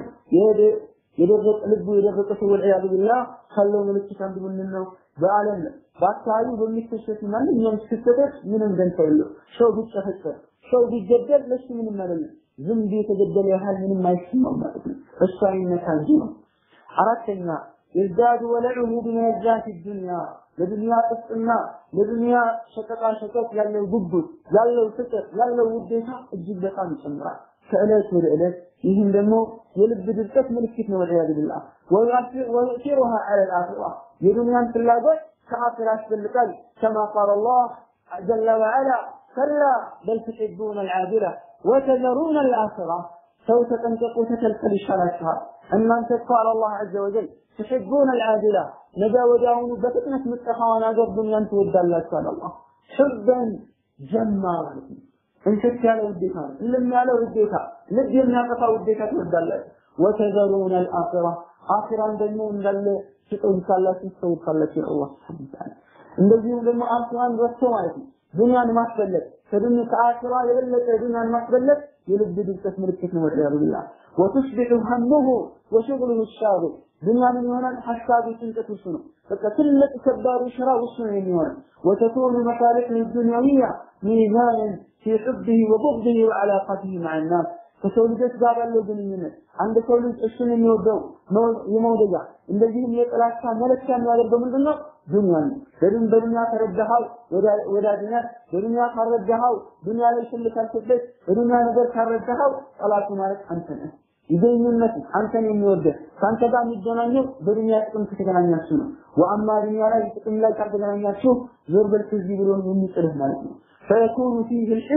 የደረቀ ልቡ የደረቀ ሰው ወልዒያዙ ቢላህ ካለው ምልክት አንዱ ምንድን ነው? በዓለም በአካባቢው በሚከሰቱ ማንኛውም ክስተቶች ምንም ደንታ የለው። ሰው ቢጨፈጨፍ፣ ሰው ቢገደል ለሱ ምንም አይደለም። ዝንብ የተገደለ ያህል ምንም አይሰማም ማለት ነው። እሱ አይነካ እንጂ ነው። አራተኛ የዝዳዱ ወለዑሁ ቢመዛት ዱንያ ለዱንያ ጥፍጥና ለዱንያ ሸቀጣ ሸቀጥ ያለው ጉጉት ያለው ፍቅር ያለው ውዴታ እጅግ በጣም ይጨምራል ከዕለት ወደ ዕለት ይህም ደግሞ የልብ ድርቀት ምልክት ነው ወልዒያዙ ቢላህ ወዩእቲሩሃ ዐለ ልአኺራ የዱንያን ፍላጎት ከአኺራ ያስበልጣል ከማ ቃል አላህ ጀለ ወዐላ ከላ በል ትሒቡነ አልዓጅላ ወተዘሩነ አልአኺራ ሰው ተጠንቀቁ ተከልከል ይሻላችኋል እናንተ እኮ አለ አላህ ዐዘ ወጀል ትሕቡነ አልዓጅላ ነገ ወዲያውኑ በፍጥነት ምጠፋዋን አገር ዱንያን ትወዳላችሁ አለ አላህ ሕበን ጀማ ማለት ነው እንክት ያለ ውዴታ ነው እልም ያለ ውዴታ ልብ የሚያጠፋ ውዴታ ትወዳላችሁ ወተዘሩነ አልአኺራ አኺራን ደግሞ እንዳለ ትጠይቃላችሁ ትተውታላችሁ አላህ ስብሐነ ወተዓላ እንደዚሁም ደግሞ አኺራን ረስቶ ማለት ነው ዱንያን ማስበለጥ ከዱንያ ከአኺራ የበለጠ ዱንያን ማስበለጥ የልብ ድርቀት ምልክት ነው ወልዒያዙ ቢላህ ወቱስቢሑ ሀሙሁ ወሽግሉሁ ሻግል ዱንያ ምን ይሆናል ሀሳቡ ጭንቀት እሱ ነው በቃ ትልቅ ከባዱ ስራ እሱ ነው የሚሆነው ወተኩኑ መሳሊሕ ዱንያዊያ ሚዛንን ፊ ሑብህ ወቡግድህ ወዐላቀትህ መዓ ናስ ከሰው ልጆች ጋር ያለው ግንኙነት አንድ ሰው ልጅ እሱን የሚወደው የመውደጃ እንደዚህም የጥላቻ መለኪያ የሚያደርገው ምንድን ነው? ዱንያ ነው። በዱን በዱንያ ከረዳኸው ወዳጅነት፣ በዱንያ ካረዳኸው ዱንያ ላይ ሽል ካልክበት፣ በዱንያ ነገር ካረዳኸው ጠላቱ ማለት አንተ ነህ። ይገኙነት አንተን የሚወደህ ከአንተ ጋር የሚገናኘው በዱንያ ጥቅም ከተገናኛችሁ ነው። ወአማ ዱንያ ላይ ጥቅም ላይ ካልተገናኛችሁ ዞር በል ከዚህ ብሎ የሚጥልህ ማለት ነው። ፈየኩኑ ፊህ ልሕዝብ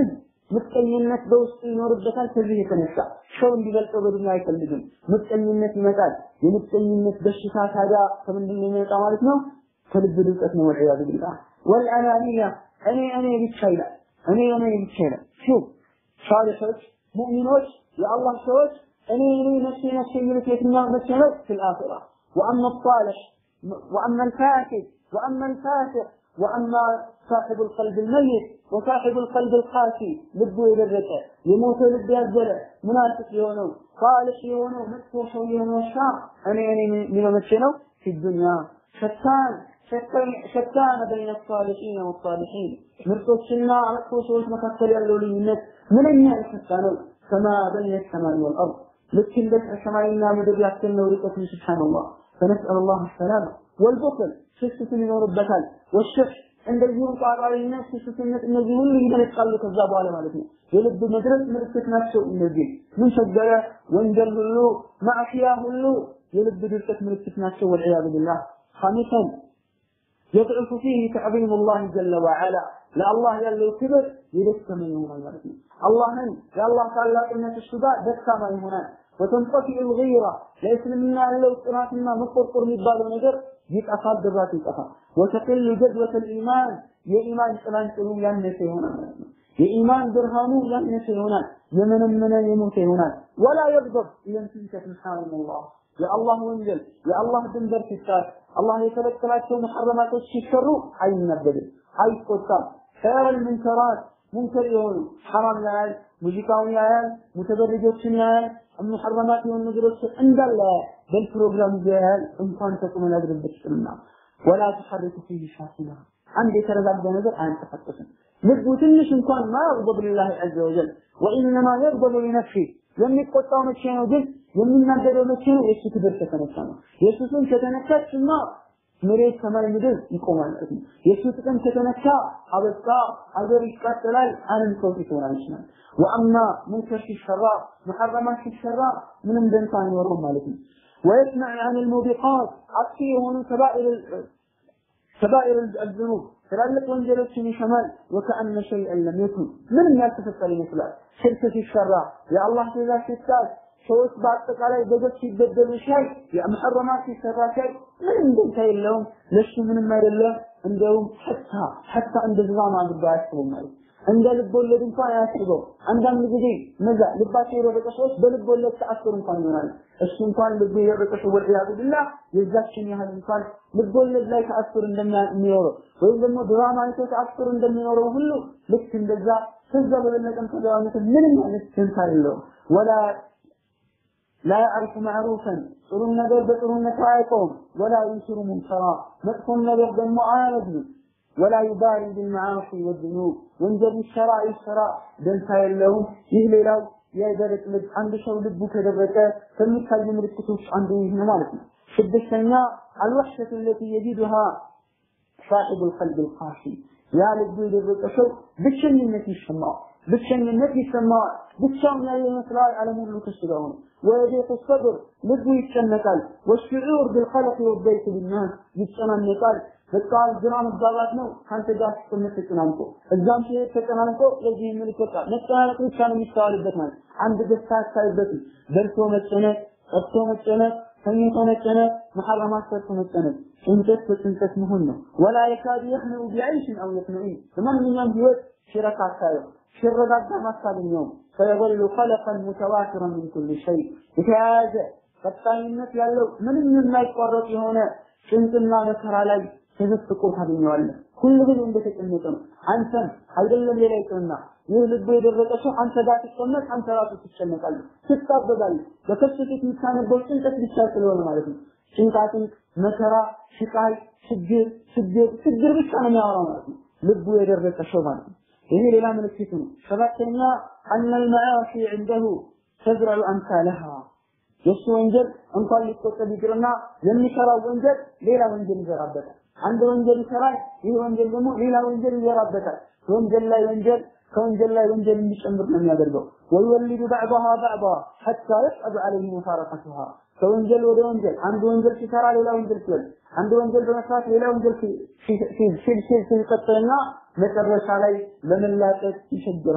ምቀኝነት በውስጡ ይኖርበታል። ከዚህ የተነሳ ሰው እንዲበልጠው በዱንያ አይፈልግም። ምቀኝነት ይመጣል። የምቀኝነት በሽታ ታዲያ ከምንድን ነው የሚመጣ ማለት ነው? ከልብ ድርቀት ነው። ወልዒያዙ ቢላህ ወልአናንያ እኔ እኔ ብቻ ይላል። እኔ እኔ ብቻ ይላል። ሹፍ ሳሊሖች ሙእሚኖች የአላህ ሰዎች እኔ እኔ ነፍሴ ነፍሴ የሚሉት የትኛው መቼ ነው? ፊል አኺራ ወአማ ሳሊሕ ወአማ አልፋሲድ ወአማ አልፋሲቅ وأما صاحب القلب الميت وصاحب القلب القاسي لبو يدرك يموت لب يزل منافق يونو صالح يونو مدفوح يونو الشام أنا أنا من ممثله في الدنيا شتان شتان شتان بين الصالحين والصالحين مرتوشنا مرتوشوش مكسر يالو لينت من أين يشتانو كما بين السماء والأرض لكن بس السماء مدر يحسن نوريكة سبحان الله فنسأل الله السلامة والبخل ሽስትን ይኖርበታል። ወሽፍ እንደዚሁም ቋጣሪነት፣ ሽስትነት እነዚህ ሁሉ ይመለቃሉ ከዛ በኋላ ማለት ነው። የልብ መድረስ ምልክት ናቸው። እነዚህ ምን ቸገረ፣ ወንጀል ሁሉ ማዕሲያ ሁሉ የልብ ድርቀት ምልክት ናቸው። ወልዒያዙ ቢላህ ኻሚሰን يضعف فيه تعظيم الله جل وعلا ለአላህ ያለው ክብር የደከመ ይሆናል ማለት ነው። አላህን የአላህ ታላቅነት እሱ ጋር ደካማ ይሆናል። ወተንጠፊዕ ልገይራ ለእስልምና ያለው ጽናትና መቆርቆር የሚባለው ነገር ይጠፋል፣ ድራቱ ይጠፋል። ወተቅል ጀድወተ ልኢማን የኢማን ጭላንጭሉ ያነሰ ይሆናል ማለት ነው። የኢማን ብርሃኑ ያነሰ ይሆናል፣ የመነመነ የሞተ ይሆናል። ወላ የግضብ ኢለንትንከ ስብሓንላህ የአላህ ወንጀል የአላህ ድንበር ሲጣስ አላህ የከለከላቸው መሐረማቶች ሲሰሩ አይናበድም፣ አይቆጣም። ኸይረል ሙንከራት ሙንከር የሆኑ ሐራም ያያል፣ ሙዚቃውን ያያል፣ ሙተበርጆችን ያያል፣ ሙሐረማት የሆኑ ነገሮች እንዳለ በል ፕሮግራም ያያል። እንኳን ተቁመ ያድርበት ይችላልና ወላ ተሐረኩ ፊህ ሻኪና አንድ የተረጋጋ ነገር አያንቀሳቀስም። ልቡ ትንሽ እንኳን ማ የግضብ ሊላህ ዐዘ ወጀል ወኢነማ የግضብ ሊነፍሲ የሚቆጣው መቼ ነው ግን የሚናገረው መቼ ነው? የእሱ ክብር ከተነሳ ነው። የእሱ ስም ከተነካችማ መሬት ሰማይ ምድር ይቆማል ማለት ነው። የእሱ ጥቅም ከተነካ አበቃ፣ አገር ይቃጠላል፣ ዓለም ሰው ይሆናል ይችላል። ወአማ ሙንከር ሲሰራ ሙሐረማት ሲሰራ ምንም ደንታ አይኖረውም ማለት ነው። ويسمع عن الموبقات አጥፊ የሆኑ ከባኢር ከባኢር الذنوب ትላልቅ ወንጀሎችን ይሰማል። ወከአነ ሸይአን ለም የኩን ምንም ያልተፈጠረ ይመስላል። ሽርክ ሲሰራ የአላህ ትእዛዝ ሲጣስ ሰዎች በአጠቃላይ በገፍ ሲበደሉ ሲያይ የመሐረማት ሲሰራ ሲያይ ምንም ደንታ የለውም። ለሱ ምንም አይደለም። እንደውም ሐታ ሐታ እንደ ዝባም አድርጎ አያስበው ማለት እንደ ልብ ወለድ እንኳን አያስበው። አንዳንድ ጊዜ እነዛ ልባቸው የደረቀ ሰዎች በልብ ወለድ ተአስሩ እንኳን ይሆናል። እሱ እንኳን ልቡ የደረቀ ሰው ወልዒያዙ ቢላህ የዛችን ያህል እንኳን ልብ ወለድ ላይ ተአስር እንደሚኖረው ወይም ደግሞ ድራማ አይቶ ተአስር እንደሚኖረው ሁሉ ልክ እንደዛ ከዛ በበለጠም ተጋዋነት ምንም አይነት ደንታ የለውም ወላ لا يعرف معروفا ጥሩ ነገር በጥሩነቱ አያውቀውም ወላ ይንሽሩ ሙንከራ መጥፎን ነገር ደግሞ አያነግም ወላ ዩባሪ ቢልመዓሲ ወዝኑብ ወንጀል ይሰራ ይሰራ ደንታ የለውም ይህ ሌላው የደረቅ ልብ አንድ ሰው ልቡ ከደረቀ ከሚታዩ ምልክቶች አንዱ ይህ ነው ማለት ነው ስድስተኛ አልወሕሸቱ ለቲ የጂዱሃ ሳሒቡ ልቀልብ ልቃሲ ያ ልቡ የደረቀ ሰው ብቸኝነት ይሰማዋል ብቸኝነት ይሰማዋል ብቻውን ያየ ይመስላል ዓለም ሁሉ ከሱ ጋር ሆነ ويضيق الصدر ልቡ ይጨነቃል والشعور بالقلق والضيق بالناس ይጨናነቃል በቃ ግራ መጋባት ነው ከአንተ ጋር ስትቀመጥ ተጨናንቆ እዛም ሲሄድ ተጨናንቆ ለዚህ የሚልቆጣ መጨናነቅ ብቻ ነው የሚስተዋልበት ማለት አንድ ደስታ አታይበትም በልቶ መጨነቅ ጠጥቶ መጨነቅ ተኝቶ መጨነቅ መሐረማት ሰርቶ መጨነቅ ጭንቀት በጭንቀት መሆን ነው ወላ የካድ የህነው ቢዐይሽን አው የጥመዒን በማንኛውም ህይወት ሽረካ አታየው ሲረጋጋ አታገኘውም ፈየظل خلقا متواترا من كل شيء የተያያዘ ቀጣይነት ያለው ምንም የማይቋረጥ የሆነ ጭንቅና መከራ ላይ ተዘፍቆ ታገኘዋለህ። ሁሉ ጊዜ እንደተጨነቀ ነው። አንተም አይደለም ሌላ ይቅርና ይህ ልቡ የደረቀ ሰው አንተ ጋር ትቀመጥ፣ አንተ ራሱ ትጨነቃለህ፣ ትታበዛለህ። በከሱ ፊት የምታነበው ጭንቀት ብቻ ስለሆነ ማለት ነው። ጭንቃጭንቅ፣ መከራ፣ ስቃይ፣ ችግር ችግር ችግር ብቻ ነው የሚያወራው ማለት ነው። ልቡ የደረቀ ሰው ማለት ነው። ይሄ ሌላ ምልክት ነው። ሰባተኛ አነ ልመዓሲ ዐንደሁ ተዝረዑ አምሳለሃ የእሱ ወንጀል እንኳን ሊቆጠብ ይቅርና የሚሰራው ወንጀል ሌላ ወንጀል ይዘራበታል። አንድ ወንጀል ይሰራል፣ ይህ ወንጀል ደግሞ ሌላ ወንጀል ይዘራበታል። ወንጀል ላይ ወንጀል ከወንጀል ላይ ወንጀል እንዲጨምር ነው የሚያደርገው። ወይወልዱ ባዕضሃ ባዕض ሐታ የስዐብ ዐለይህ ሙፋረቀቱሃ ከወንጀል ወደ ወንጀል አንድ ወንጀል ሲሰራ ሌላ ወንጀል ሲወልድ አንድ ወንጀል በመስራት ሌላ ወንጀል ሲል ሲል ሲቀጥልና መጨረሻ ላይ ለመላቀቅ ይቸግረዋል።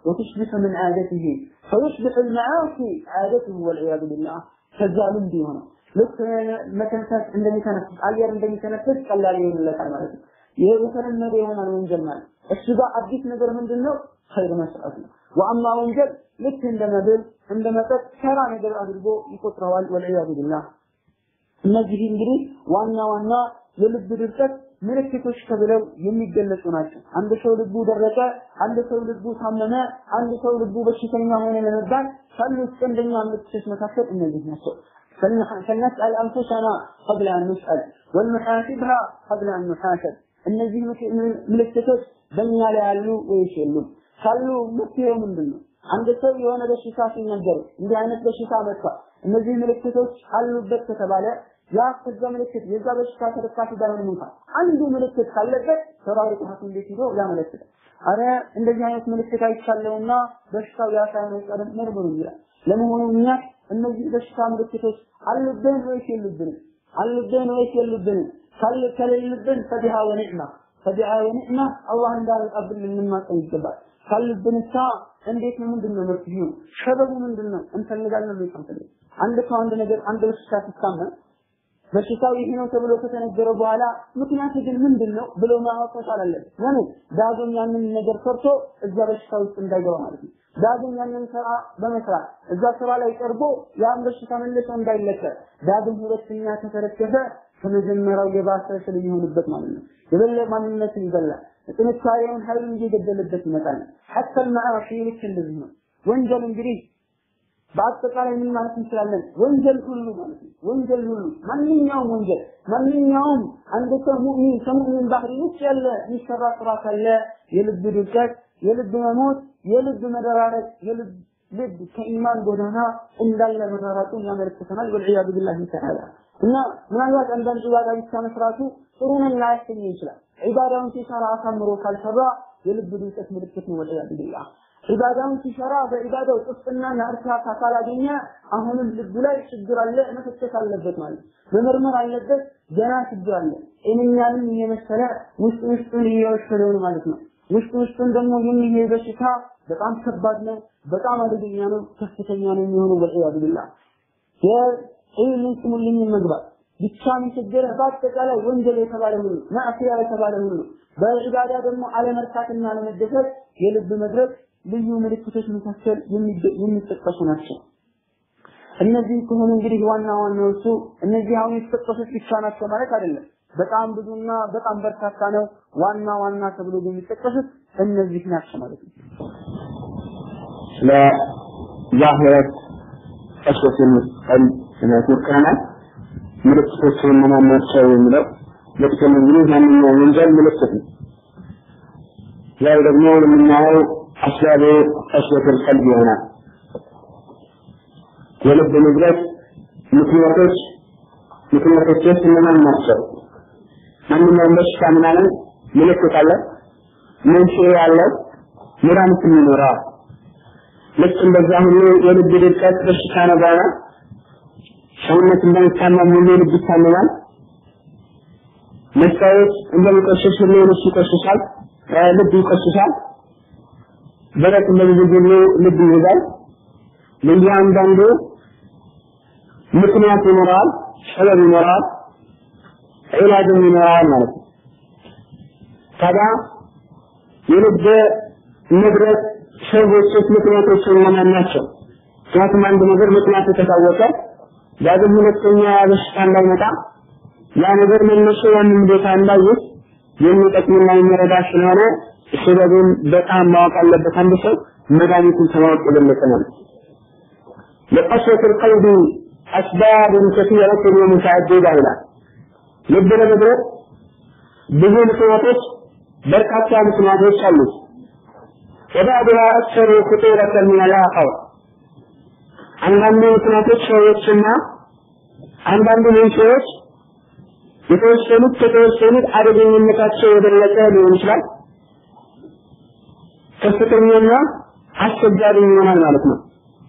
وتصبح من عادته فيصبح المعاصي عادته والعياذ بالله ከዛ ልምድ የሆነው ልክ መተንፈስ እንደሚተነፍስ አየር እንደሚተነፍስ ቀላል ይሆንለታል ማለት ነው። ይሄ የተለመደ የሆነ ወንጀል ማለት እሱ ጋር አዲስ ነገር ምንድን ነው? ኸይር መስራት ነው። ወአማ ወንጀል ልክ እንደ መብል እንደ መጠጥ ተራ ነገር አድርጎ ይቆጥረዋል። ወልዒያዙ ቢላህ እነዚህ እንግዲህ ዋና ዋና የልብ ድርቀት ምልክቶች ተብለው የሚገለጹ ናቸው። አንድ ሰው ልቡ ደረቀ፣ አንድ ሰው ልቡ ታመመ፣ አንድ ሰው ልቡ በሽተኛ ሆነ ለመባል ካሉት ቀንደኛ ምልክቶች መካከል እነዚህ ናቸው። فلنسأل أنفسنا قبل أن نسأل ولنحاسبها قبل أن نحاسب እነዚህ ምልክቶች በእኛ ላይ ያሉ ወይስ የሉም? ካሉ መፍትሄው ምንድን ነው? አንድ ሰው የሆነ በሽታ ሲነገር እንዲህ አይነት በሽታ መጥቷል፣ እነዚህ ምልክቶች አሉበት ከተባለ ያ ከዛ ምልክት የዛ በሽታ ተደካፊ ባይሆንም እንኳን አንዱ ምልክት ካለበት ተራሪ ሐኪም ቤት ሄዶ ያመለክታል። አረ እንደዚህ አይነት ምልክት አይቻለውና በሽታው ያ ሳይሆን አይቀርም መርምሩ ይላል። ለመሆኑ እኛ እነዚህ በሽታ ምልክቶች አሉብን ወይስ የሉብንም? አሉብን ወይስ የሉብንም? ካለ ከሌሉብን ፈቢሃ ወኒዕማ ፈቢሃ ወኒዕማ አላህ እንዳያመጣብን ልንማጸን ይገባል። ካሉብንሳ እንዴት ነው? ምንድን ነው መፍትሄው? ሰበቡ ምንድን ነው? እንፈልጋለን ወይ አንፈልግ? አንድ ሰው አንድ ነገር አንድ በሽታ ሲታመም በሽታው ይሄ ነው ተብሎ ከተነገረ በኋላ ምክንያቱ ግን ምንድን ነው ብሎ ማወቅ መቻል አለበት። ለምን ዳግም ያንን ነገር ሰርቶ እዛ በሽታ ውስጥ እንዳይገባ ማለት ነው። ዳግም ያንን ስራ በመስራት እዛ ስራ ላይ ቀርቦ ያን በሽታ መልሶ እንዳይለቀቅ ዳግም ሁለተኛ ከተረከበ ከመጀመሪያው የባሰ ስለሚሆንበት ማለት ነው። የበለ ማንነትን ይበላል። ጥንካሬውን ኃይሉን እየገደለበት ይመጣል። ሐታ المعاصي ልክ እንደዚህ ነው። ወንጀል እንግዲህ በአጠቃላይ ምን ማለት እንችላለን? ወንጀል ሁሉ ማለት ነው። ወንጀል ሁሉ ማንኛውም ወንጀል ማንኛውም አንድ ሰው ሙእሚን ከሙእሚን ባህሪ ውጭ ያለ የሚሰራ ስራ ካለ የልብ ድርቀት፣ የልብ መሞት፣ የልብ መደራረቅ፣ የልብ ልብ ከኢማን ጎዳና እንዳለ መራራጡን ያመለክተናል። ወልዒያዙ ቢላሂ ተዓላ እና ምናልባት አንዳንድ ዒባዳ ብቻ መስራቱ ጥሩ ነን ላያሰኝ ይችላል። ዒባዳውን ሲሰራ አሳምሮ ካልሰራ የልብ ድርቀት ምልክት ነው። ወልዒያዙ ቢላህ ዒባዳውን ሲሰራ በዒባዳው ጥፍጥናና እርካታ ካላገኘ አሁንም ልቡ ላይ ችግር አለ፣ መፈተሽ አለበት ማለት መመርመር አለበት። ገና ችግር አለ። ጤነኛንም እየመሰለ ውስጥ ውስጡን እየወሰደው ነው ማለት ነው። ውስጥ ውስጡን ደግሞ የሚሄድ በሽታ በጣም ከባድ ነው፣ በጣም አደገኛ ነው፣ ከፍተኛ ነው የሚሆነው። ወልዒያዙ ቢላህ የዒልምን ስሙልኝ መግባት ብቻ የሚቸገረ በአጠቃላይ ወንጀል የተባለ ሁሉ ማዕሲያ የተባለ ሁሉ በዒባዳ ደግሞ አለመርካትና አለመደሰት የልብ መድረክ ልዩ ምልክቶች መካከል የሚጠቀሱ ናቸው። እነዚህ ከሆኑ እንግዲህ ዋና ዋናዎቹ እነዚህ አሁን የተጠቀሱት ብቻ ናቸው ማለት አይደለም። በጣም ብዙና በጣም በርካታ ነው። ዋና ዋና ተብሎ የሚጠቀሱት እነዚህ ናቸው ማለት ነው። ለዛሂረት ቀስወት የምትቀል ሞክረናል። ምልክቶቹ እነማን ናቸው የሚለው ልክም እንግዲህ ማንኛውም ወንጀል ምልክት ነው። ዛሬ ደግሞ የምናየው አስባብ ቀስወት ቀልብ ይሆናል። የልብ ንብረት ምክንያቶች ምክንያቶች እነማን ናቸው? ማንኛውም በሽታ ምናምን ምልክት አለ፣ መንስኤ ያለው መድኃኒትም ይኖረዋል። ልክ እንደዛ ሁሉ የልብ ድርቀት በሽታ ነው ባላ ሰውነት እንደሚታመም ሁሉ ልብ ይታመማል። መስታወት እንደሚቆሽሽ ሁሉ ልብ ይቆሽሻል፣ ልብ ይቆሽሻል። ደረቅ እንደዚህ ሁሉ ልብ ይይዛል። ለእያንዳንዱ ምክንያት ይኖረዋል፣ ሰበብ ይኖረዋል፣ ዒላጅም ይኖረዋል ማለት ነው። ታዲያ የልብ ንብረት ሰዎችስ ምክንያቶች እነማን ናቸው? ምክንያቱም አንድ ነገር ምክንያቱ ከታወቀ ዳግም ሁለተኛ በሽታ እንዳይመጣ ያ ነገር መነሻ ያንን ቦታ እንዳይዝ የሚጠቅምና የሚረዳ ስለሆነ ሰበቡን በጣም ማወቅ አለበት። አንድ ሰው መድኃኒቱን ከማወቅ የበለጠ ነው። لقسوة القلب أسباب كثيرة ومتعددة إلى ልብ ለመድረቅ ብዙ ምክንያቶች በርካታ ምክንያቶች አሉት። وبعضها أكثر خطورة من الآخر አንዳንድ ምክንያቶች ሰዎችና አንዳንድ መንስኤዎች የተወሰኑት ከተወሰኑት አደገኝነታቸው የበለጠ ሊሆን ይችላል። ከፍተኛና አስቸጋሪ ይሆናል ማለት ነው።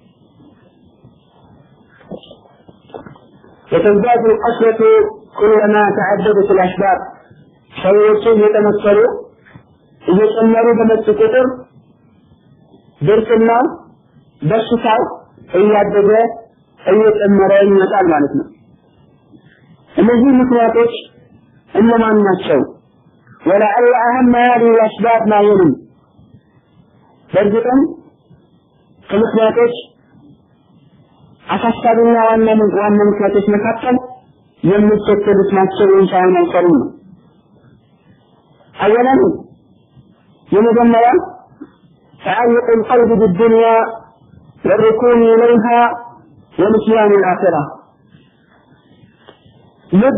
وتزداد القسوة كلما تعددت الأسباب ሰዎችን እየጠነከሩ እየጨመሩ በመጡ ቁጥር ድርቅና በሽታው እያደገ እየጨመረ ይመጣል ማለት ነው። እነዚህ ምክንያቶች እነማን ናቸው? ولعل أهم هذه الأسباب ما يلي በእርግጥም ከምክንያቶች አሳሳቢና ዋና ዋና ምክንያቶች መካከል የሚከተሉት ናቸው ወይም ሳይሆን አይቀሩም ነው። أولا የመጀመሪያ تعلق القلب بالدنيا والركون إليها ونسيان الآخرة ልብ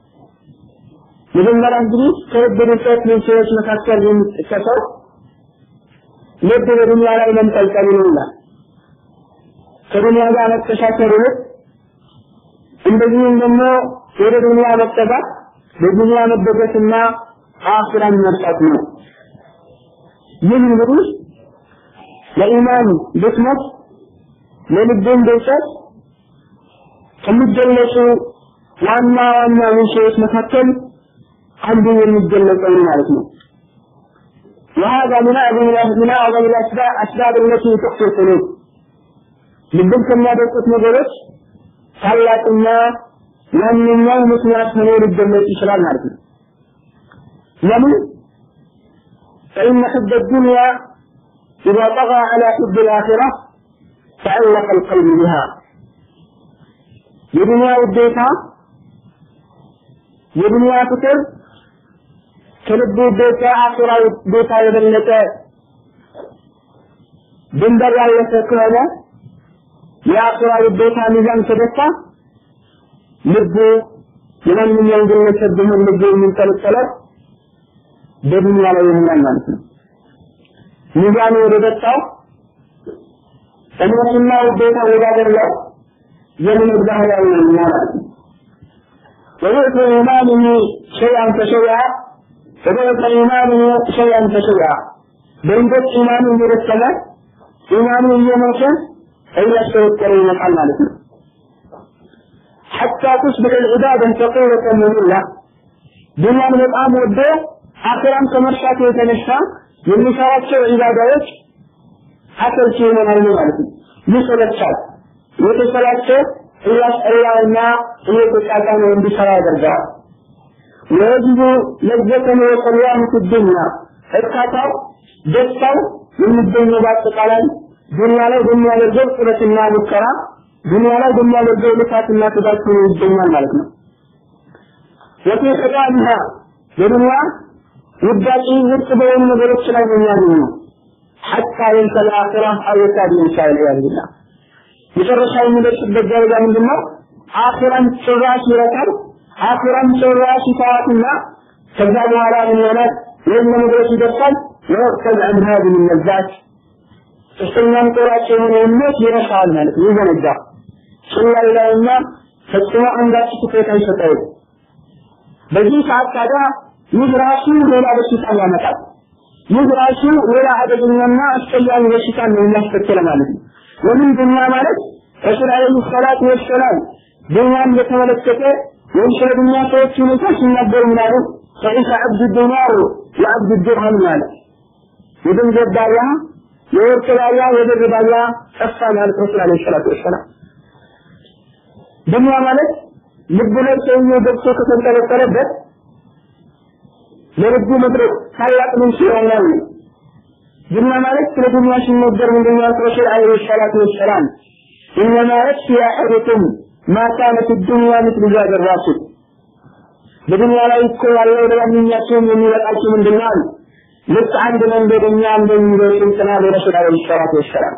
መጀመሪያ እንግዲህ ከልብ ርቀት መንስኤዎች መካከል የሚጠቀሰው ልብ በዱንያ ላይ መንጠልጠል ነው ይላል። ከዱንያ ጋር መተሳሰር ይልቅ እንደዚሁም ደግሞ ወደ ዱንያ መጠጋት በዱንያ መደገፍና አኺራን መርሳት ነው። ይህ እንግዲህ ለኢማን ድክመት ለልብን ድርቀት ከሚገለጹ ዋና ዋና መንስኤዎች መካከል አንዱ የሚገለጸው ማለት ነው። وهذا من أعظم من أعظم الأسباب أسباب التي تخفي القلوب ልብን ከሚያደርቁት ነገሮች ታላቅና ዋነኛው ምክንያት ሆኖ ሊገለጽ ይችላል ማለት ነው። ለምን? فإن حب الدنيا إذا طغى على حب الآخرة تعلق القلب بها የዱንያ ውዴታ የዱንያ ፍቅር ከልብ ውዴታ አኺራ ውዴታ የበለጠ ድንበር ያለፈ ከሆነ የአኺራ ውዴታ ሚዛን ከደፋ ልቡ የማንኛውም ግለሰብ ቢሆን ልቡ የሚንጠለጠለው በዱንያ ላይ ይሆናል ማለት ነው። ሚዛኑ ወደ ደጣው እምነትና ውዴታ ወዳደረገው የምን ባህላዊ ነው ማለት ነው። وضعف إيمانه شيئا فشيئا فضعف إيمانه شيئا فشيئا بينقل إيمانه مرتبة إيمانه يموت إلا التوكل يمحل مالك حتى تصبح العبادة ثقيلة مملة دنيا من الآن وده آخرا كمرشات يتنشى من نشارات عبادات حتى الشيء من المالك يسأل الشاب የተሰላቸው እያስጠላውና እየተጫጫነ እንዲሰራ ያደርገዋል። የህዝቡ ለዘተነ የቀያምት ዱንያ እርካታው ደስታው የሚገኘው በአጠቃላይ ዱንያ ላይ በሚያደርገው ጥረትና ሙከራ ዱንያ ላይ በሚያደርገው ልፋትና ትጋት ሆኖ ይገኛል ማለት ነው። ወፊ ኸጣቢሃ በዱንያ ውዳቂ ውድቅ በሆኑ ነገሮች ላይ ነው የሚያገኘው ሐታ የንሰል አኺራ አው የካድ ይንሳ ኢልያዝ ቢላህ መጨረሻ የሚደርስበት ደረጃ ምንድነው? አኺራን ጭራሽ ይረካል። አኺራን ጭራሽ ይተዋትና ከዛ በኋላ ምን ይሆናል? ወይም ለመድረስ ይደርሳል። ወቅተል አን ሀዚህ ለዛት ሶስተኛም ጦራጭ የሆነ እምነት ይረሳል ማለት ነው። ይዘነጋ ጭላል ላይና ፈጽሞ አንዳች ትኩረት አይሰጠውም። በዚህ ሰዓት ታዲያ ይህ ራሱ ሌላ በሽታ ያመጣል። ይህ ራሱ ሌላ አደገኛና አስቀያሚ በሽታ ነው የሚያስከትለው ማለት ነው። ወምን ዱንያ ማለት ረሱል አለይሂ ሰላቱ ወሰላም ዱንያን በተመለከተ ወይም ስለ ዱንያ ሰዎች ሁኔታ ሲናገሩ ምናሉ ፈኢሰ አብዱ ዲናር ወአብዱ ድርሃም ማለት የገንዘብ ባሪያ የወርቅ ባሪያ የብር ባሪያ ጠፋ ማለት ረሱል አለይሂ ሰላቱ ወሰላም ዱንያ ማለት ልቡ ላይ ሰውየው ገብቶ ከተንጠለጠለበት ለልቡ መድረክ ታላቅ ምንጭ ይሆናል ዱንያ ማለት ስለ ዱንያ ሲነገር ምንድን ነው ያልኩት ረሱል አለይሂ ሰላቱ ወሰላም ኢነማ የክፊ አሐዱኩም ማ ካነት ዱንያ ምስል ዛድ ራሱል በዱንያ ላይ እኮ ያለው ለማንኛቸውም የሚበቃቸው ምንድን ነው አሉ ልክ አንድ መንገደኛ እንደሚለው ስልጥና ለረሱል አለይሂ ሰላቱ ወሰላም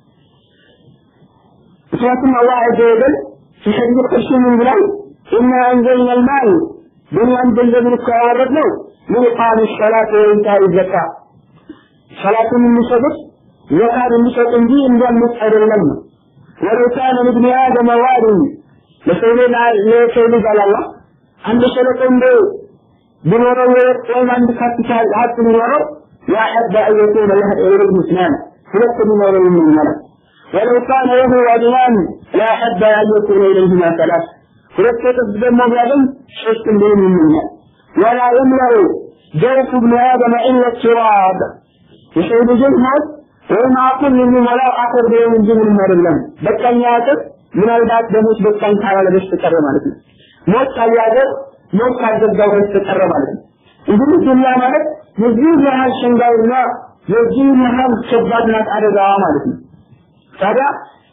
ምክንያቱም አላህ ዐዘ ወጀል في حديث القدسي من بلاد إنا أنزلنا المال دنيا ገንዘብን እኮ ያወረድነው من إقام الصلاة وإيتاء الزكاة ሰላትን የሚሰጡት ዘካን የሚሰጥ እንጂ እንዳሉት አይደለም ነው። ወለው ካነ ለብኒ አደም ዋሪን ለሰው ልጅ ለሰው ልጅ አላህ አንድ ሸለቆ እንደው ቢኖረው ወይም አንድ ካፒታል ሀብት ቢኖረው ያሐበ አን የኩነ ለህ ኢብኑ ስናን ሁለት ቢኖረው ይመኛል። ወለው ካነ ለሁ ወዲያን ላሐበ አን የኩነ ኢለይሂማ ሰላስ ሁለት እጥፍ ደግሞ ቢያገኝ ሶስት እንዲሆን ይመኛል። ወላ የምለኡ ጀውፍ ብኒ አደም ኢላ ቱራብ የሰው ልጅን ሀብት ወይም አፉን የሚሞላው አፈር ቢሆን እንጂ ምንም አይደለም። በቃኝ አያውቅም። ምናልባት በሞት በቃኝ ካላለ በስተቀር ማለት ነው። ሞት ካልያዘው ሞት ካልዘጋው በስተቀር ማለት ነው። እንግዲህ ዱንያ ማለት የዚህ ያህል ሸንጋይና የዚህ ያህል ከባድ ናት አደጋዋ ማለት ነው። ታዲያ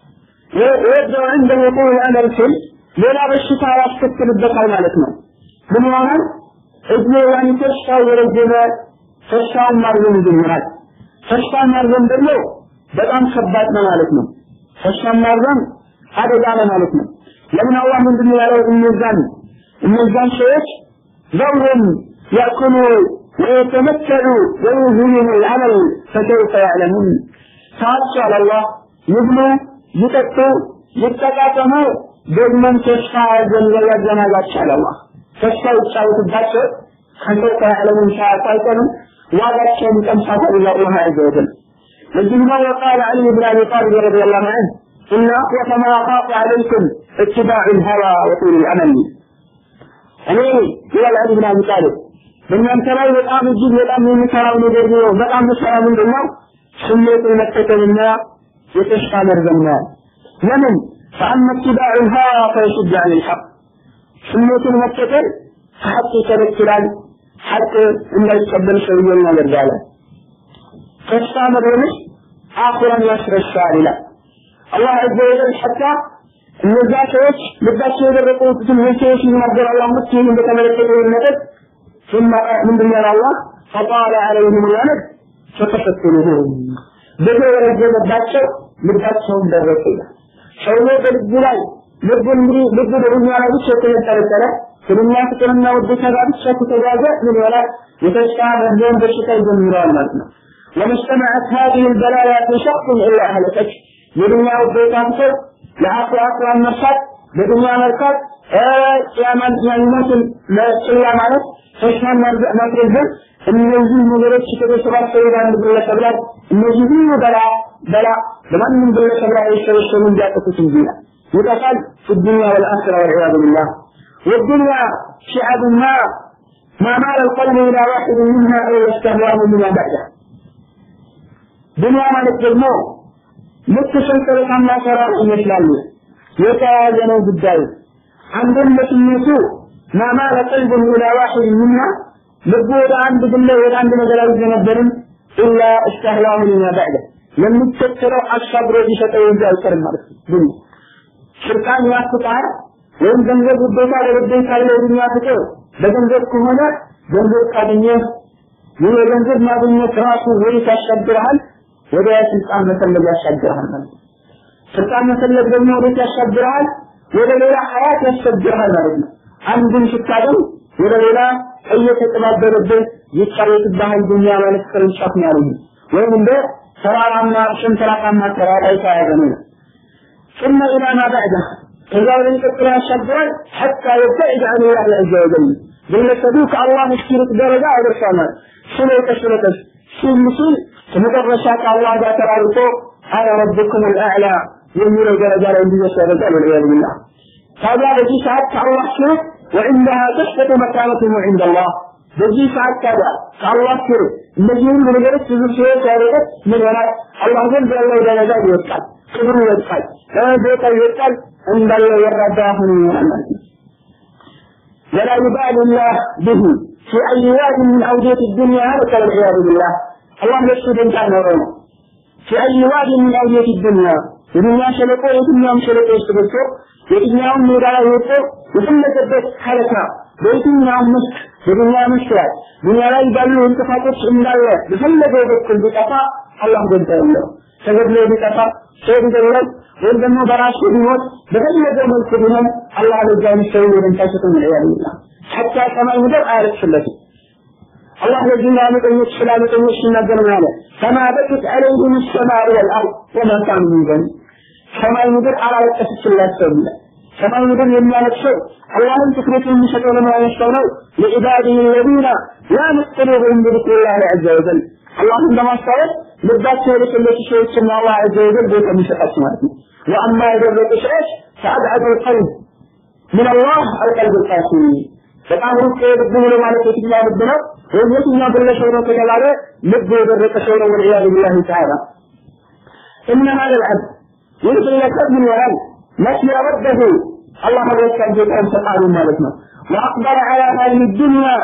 የወደው እንደ የቁል አመል ሲል ሌላ በሽታ ያስከትልበታል ማለት ነው። ምን ይሆናል? እድሜ ያኒ ተስፋው የረዘመ ተስፋውን ማርዘም ይጀምራል። ተስፋ ማርዘም ደግሞ በጣም ከባድ ነው ማለት ነው። ተስፋ ማርዘም አደጋ ነው ማለት ነው። ለምን አላህ ምንድን ነው ያለው? እነዛን እነዛን ሰዎች ዘውም ያእኩሉ ወየተመተዑ ወዩዝሂኑ ልዓመል ፈከይፈ ያዕለሙን ተዋቸዋል አላህ ይብሉ ይጠጡ ይጠቃቀሙ ደግሞም ተስፋ ያዘናጋቸዋል አላህ ተስፋ ይጫወትባቸው ከሰይፈ ያዕለሙን ሳያውቁ አይቀርም ዋጋቸውን ይቀምሳታል ኢላ አላህ ዐዘ ወጀል ለዚህ ነው وقال علي بن ابي طالب رضي الله عنه ان اخوف ما اخاف عليكم اتباع الهوى وطول الامل እኔ ይላል አሊ ብን አቢ ጣሊብ በእናንተ ላይ በጣም እጅግ በጣም የሚሰራው ነገር ቢኖር በጣም ምሰራ ምንድን ነው ስሜትን መከተልና የተስፋ መርዘም ነው ለምን فأما اتباع الهوى فيشد عن الحق ስሜትን መከተል ከሐቅ ይከለክላል ሐቅ እንዳይቀበል ሰውየውን ያደርጋል ተስፋ መርዘምሽ አኺራን ያስረሳል ይላል አላህ ዐዘ ወጀል ሐታ እነዛ ሰዎች ልባቸው የደረቁትን ሰዎች ይናገር አላህ ሙስሊም በተመለከተ ይመጠጥ ثم من دنيا الله فطال عليهم الولد فقست قلوبهم በዚህ የረገመባቸው ልባቸውን ደረቀ ይላል ሰውዬው በልቡ ላይ ልቡ እንግዲህ ልቡ በዱንያ ላይ ብቻ የተንጠለጠለ ከዱንያ ፍቅርና ውዴታ ጋር ብቻ ከተጓዘ ምን ይሆናል የተስፋ መርዘም በሽታ ይጀምረዋል ማለት ነው وما اجتمعت هذه البلايا في شخص الا اهلكته የዱንያ ውዴታ ፍቅር ለአኺራ አኺራን መርሳት በዱንያ መርካት ቂያማን ያንሞትን ለጭላ ማለት ተስፋን ማድረግን እነዚህ ነገሮች ከተሰባሰቡ በአንድ ግለሰብ ላይ እነዚህ ሁሉ በላ በላ በማንም ግለሰብ ላይ የተሰበሰቡ እንዲያጠፉት እንጂ ይጠፋል في الدنيا والآخرة والعياذ بالله والدنيا شعب ما ما مال القلب إلى واحد منها أو يستهواه بما بعده دنيا ማለት ደግሞ ልክ ሰንሰለታማ ሰራ ይመስላሉ የተያያዘ ነው ጉዳዩ አንድን ለስሜቱ ማማለ ቀልብን ኢላ ዋሒድ ሚና ልቡ ወደ አንድ ግለ ወደ አንድ ነገር አይዘነበርም ኢላ እስተህላሁ ሊማ በዕደ የሚከተለው አሻግሮ ሊሰጠው እንጂ አይቀርም ማለት ነው ግን ሽርቃን ያፍቃል ወይም ገንዘብ ውዴታ ለውዴታ ያለው ዱንያ ፍቅር በገንዘብ ከሆነ ገንዘብ ካገኘ ይህ የገንዘብ ማግኘት ራሱ ወዴት ያሻግርሃል ወደ ስልጣን መፈለግ ያሻግርሃል ማለት ነው ስልጣን መፈለግ ደግሞ ወዴት ያሻግርሃል ወደ ሌላ ሀያት ያሻግርሃል ማለት ነው አንድን ስታገኝ ወደ ሌላ እየተጠባበረብህ ይጫወትብሃል ዱንያ ማለት ቅርንጫፍ ነው ያሉኝ ወይም እንደ ተራራማ ሸንተራራማ ተራራ የተያዘ ነው ثم إلى ما بعده إذا لم يقل يشبرا حتى يبتعد عن الله عز وجل ግለሰቦች አላህ እስኪርቅ ደረጃ አድርሰናል ስለተ ስለተስ ሲል ከመጨረሻ ከአላህ ጋር ተራርቆ አነ ረብኩም አልአዕላ የሚለው ደረጃ ላይ እንዲደርስ ያደርጋል ወልዒያዙ ቢላህ ታዲያ በዚህ ሰዓት ከአላህ ሽርክ وعندها تثبت مكانته عند الله በዚህ ሰዓት ታዲያ ከአላህ ሽርክ እነዚህ ሁሉ ነገሮች ብዙ ሰዎች ያደረጉት ምን ይሆናል አላህ ዘንድ ያለው ደረጃ ይወጣል ክብሩ ይወጣል ቦታ ይወጣል እንዳለ የረዳ ሆኖ ይሆናል ማለት ነው ولا يبالي الله به في أي واد من أودية الدنيا هلك والعياذ بالله الله يشهد أنت نورنا في أي واد من أودية الدنيا የዱንያ ሸለቆ የትኛውም ሸለቆ ውስጥ ገብቶ የትኛውም ሜዳ ላይ ወጥቶ የፈለገበት ሀለካ በየትኛውም መስክ በዱንያ መስክ ላይ ዱንያ ላይ ባሉ እንቅፋቶች እንዳለ በፈለገው በኩል ቢጠፋ አላህ ገንታ የለው ተገድሎ ቢጠፋ ሰው ቢገድለው ወይም ደግሞ በራሱ ቢሞት በፈለገው መልኩ ቢሆን አላህ ለዛ የሚሰው ወደንታ ሰጠን ያለ ሐታ ሰማይ ምድር አያለቅስለትም الله الذين آمنوا سلام الأمور سنة على فما بكت عليهم السماء والأرض وما كانوا من ذنب ሰማይ ምድር አላለቀሰችላቸው ይላል ሰማይ ምድር የሚያለቅሰው አላህን ትኩረት የሚሰጠው ለማያነሳው ነው ለዒባዲህ ለዚነ ላ ንስጥሉሁም ቢذክሪላህ ዐዘ ወጀል አላህን በማስታወስ ልባቸው የለቀለቁ ሰዎችና አላህ ዐዘ ወጀል ቦታ የሚሰጣቸው ማለት ነው ወአማ የደረቁ ሰዎች ፈአብዐዱ ልቀልብ ምን አላህ አልቀልብ ልቃሲ በጣም ሩቅ ልብ ብሎ ማለት የትኛው ልብ ነው ወይም የትኛው ግለሰብ ነው ከተባለ ልብ የደረቀ ሰው ነው ወልዒያዙ ቢላሂ ተዓላ إن هذا العبد يرسل لك ابن وعلم نسي ربه الله يذكر جزءا فقالوا مالتنا وأقبل على هذه الدنيا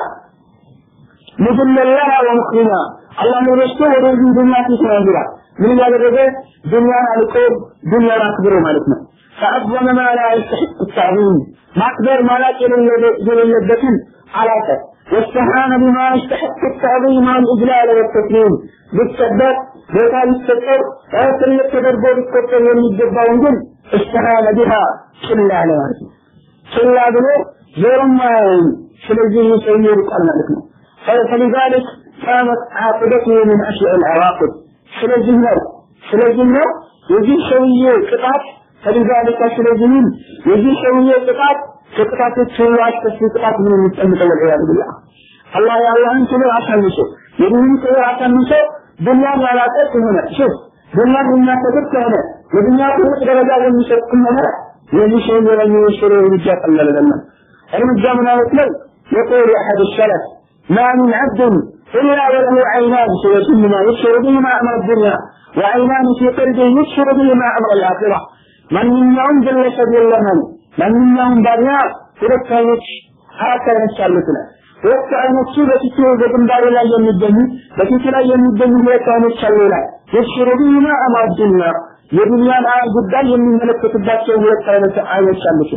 مذلا لها ومخرما الله يشتهر في دنيا في سنة من ያደረገ ዱንያን አልቆ ዱንያን አክብሮ ማለት ነው فعظم ما لا يستحق التعظيم ማክበር ማላቅ የሌለበትን አላቀ واستهان بما يستحق التعظيم والإجلال والتكريم بالسبب ቦታ ሊሰጠው ትልቅ ተደርጎ ሊቆጠር የሚገባውን ግን استهان بها ችላ አለ ማለት ነው ችላ ብሎ ዞርም አያይም ስለዚህ ይህ ሰውዬ ይርቃል ማለት ነው فلذلك كانت عاقبته من أشياء العواقب ስለዚህ ነው ስለዚህ ነው የዚህ ሰውዬ ቅጣት ከሊዛሊካ ስለዚህም የዚህ ሰውዬ ቅጣት ከቅጣቶች ሁሉ አስከፊ ቅጣት ምን የሚጠምጠው ወልዒያዙ ቢላህ አላህ የአላህን ክብር አሳንሶ የዲንን ክብር አሳንሶ ዱንያን ያላቀ ከሆነ ሹፍ ዱንያን የሚያከብር ከሆነ የዱንያ ትልቅ ደረጃ የሚሰጥ ከሆነ የዚህ ሰውዬ ላይ የሚወሰደው እርምጃ ቀላል አይደለም እርምጃ ምን አይነት ነው يقول أحد السلف ما من عبد إلا وله عينان سيتم ما يبصر بهما أمر الدنيا وعينان في قلبه يبصر بهما أمر الآخرة من منهم جل ሰብየለመን ማንኛውም ባሪያ ሁለት አይኖች አራት አይኖች አሉት ነው ሁለት አይኖቹ በፊቱ በግንባሩ ላይ የሚገኙ በፊቱ ላይ የሚገኙ ሁለት አይኖች አሉ ይላል የሽሩ ቢማ አማር ዱንያ የዱንያን ጉዳይ የሚመለከትባቸው ሁለት አይነት አይኖች አሉት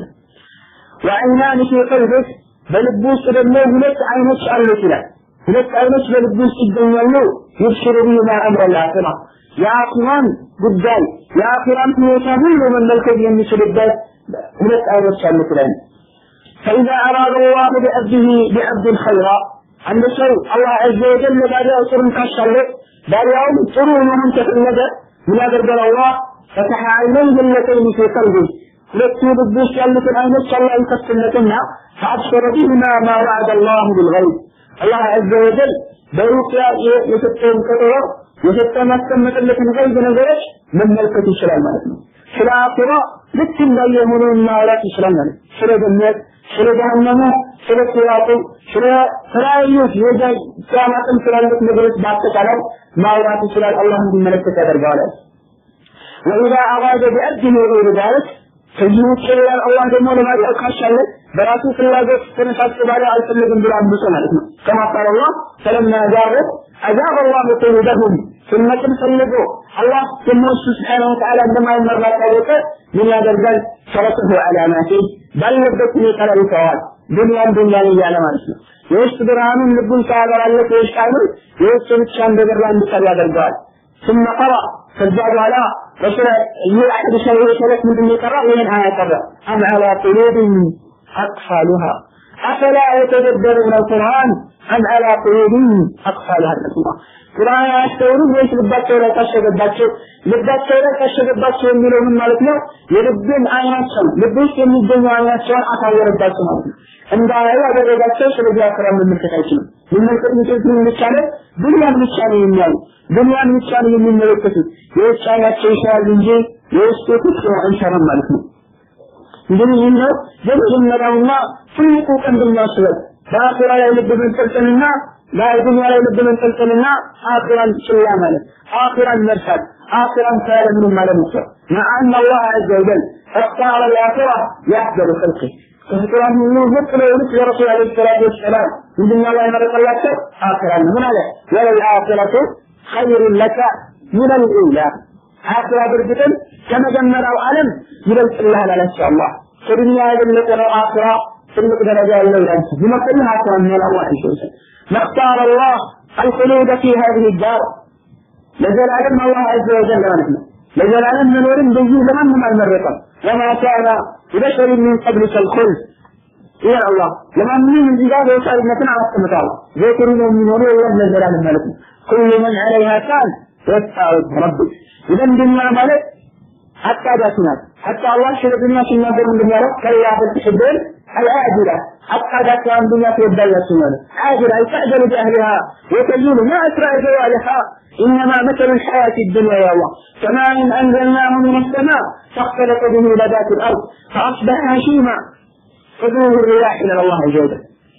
ወዐይናን ፊ ቀልብህ በልብ ውስጥ ደግሞ ሁለት አይኖች አሉት ይላል ሁለት አይኖች በልብ ውስጥ ይገኛሉ ይብሽሩ ቢማ አምረ ልአኺራ የአኺራን ጉዳይ የአኺራን ሁኔታ ሁሉ መመልከት የሚችልበት ሁለት አይኖች አሉት ይላል فإذا أراد الله بعبده بعبد خيرا عند شيء الله عز وجل بارياو سرن كاشله بارياو ጥሩ መሆን ከፈለገ ምን ያደርጋል አላህ فتح عينيه اللتين في قلبه ሁለቱ ልብ ውስጥ ያሉትን አይኖች አላህ ይከፍትለትና فأبصر بهما ما وعد الله بالغيب الله عز وجل በሩቅያ የሰጠውን ቀጠሮ የሰጠ ማስቀመጥለትን ገይብ ነገሮች መመልከት ይችላል ማለት ነው። ስለ አኺራ ልክ እንዳየሆኑ ማውራት ይችላል ማለት ነው። ስለ ገነት፣ ስለ ጀሃነሙ፣ ስለ ሲራጡ፣ ስለ ተለያዩ የቂያማጥን ስላሉት ነገሮች በአጠቃላይ ማውራት ይችላል። አላህ እንዲመለከት ያደርገዋል። ወኢዛ አራደ ቢዐብዲሂ ገይረ ዛሊክ ከዚህ ውጭ ሌላ አላህ ደግሞ ለማድረግ ካሻለ በራሱ ፍላጎት ተነሳስቶ ባለ አልፈልግም ብሎ አምጾ ማለት ነው። ከማ ቃል አላህ ፈለማ ዛረት አዛበ አላሁ ቁሉበሁም ስመጥን ፈልጎ አላህ የነሱ ስብሓነ ወተዓላ እንደማይመራ ታወቀ ምን ያደርጋል? ሰረጥሁ ዓላማቴ ባለበት ሁኔታ ላይ ይተዋል። ዱንያን ዱንያን እያለ ማለት ነው። የውስጥ ብርሃኑን ልቡን ሳያበራለት የውስጥ አይኑን የውስጥ ብቻ እንደበራ እንዲቀር ያደርገዋል። ثم قرأ ከዚያ በኋላ ረሱል ይህ አሕድ ሸይء ሸለት ምንድን ነው የቀራው? ይህን አያ ቀራ አም ዐላ ቁሉብን አቅፋሉሃ አፈላ የተደበሩነ ቁርአን አም ዐላ ቁሉብን አቅፋሉሃ ረሱላህ ቁርአን አያስተውሉም ወይስ ልባቸው ላይ ታሸገባቸው? ልባቸው ላይ ታሸገባቸው የሚለው ምን ማለት ነው? የልብን አይናቸው ልብ ውስጥ የሚገኙ አይናቸውን አሳወረባቸው ማለት ነው። እንዳያዩ ያደረጋቸው ስለዚህ አክራ መመልከት አይችልም። መመልከት የሚችሉት የሚቻለው ዱንያን ብቻ ነው የሚያዩ ዱንያን ብቻ ነው የሚመለከቱት። የውጭ አይናቸው ይሻላል እንጂ የውስጡ ፍቅር አይሰራም ማለት ነው። እንግዲህ ይህ ነው የመጀመሪያውና ትልቁ ቀንድና ስበት በአኺራ ላይ ልብ መንጠልጠልና በዱንያ ላይ ልብ መንጠልጠልና አኺራን ችላ ማለት አኺራን መርሳት አኺራን ካለ ምንም ማለት ነው مع أن الله عز وجل اختار الآخرة لأفضل خلقه ፍጡራን ሁሉ ዝቅ ብለው ልክ የረሱል ዓለይሂ ሰላቱ ወሰላም ምንድን ነው የመረጠላቸው? አኺራ ነው። ምን አለ? ወለልአኺረቱ ኸይሩን ለከ ሚነል ኡላ አኺራ በእርግጥም ከመጀመሪያው ዓለም ይበልጥልሃል አላቸው አላህ። ከዱንያ የበለጠ ነው አኺራ ትልቅ ደረጃ ያለው ይላል። ይመጥልህ አኺራ ነው አላህ ይሰውሰ نختار الله الخلود في هذه الدار ለዘላለም አላህ عز وجل ማለት ነው። ለዘላለም መኖርን በዚህ ለማንም አልመረጠም። وما كان لبشر من قبلك الخلد يا الله لما من الجبال يسأل مثلا على السمكة ذكروا من يقولوا الله للجلال الملك كل من عليها كان يسأل ربك إذا الدنيا ملك حتى ذاتنا حتى الله شر الدنيا في النظر من الدنيا كلا بل تحبون العاجلة حتى ذاتنا الدنيا في الدنيا سنة عاجلة تعجل بأهلها وتزول ما أسرع زوالها إنما مثل الحياة الدنيا يا الله كماء أنزلناه من السماء فاختلط به نبات الأرض فأصبح هشيما خذوه الرياح إلى الله عز وجل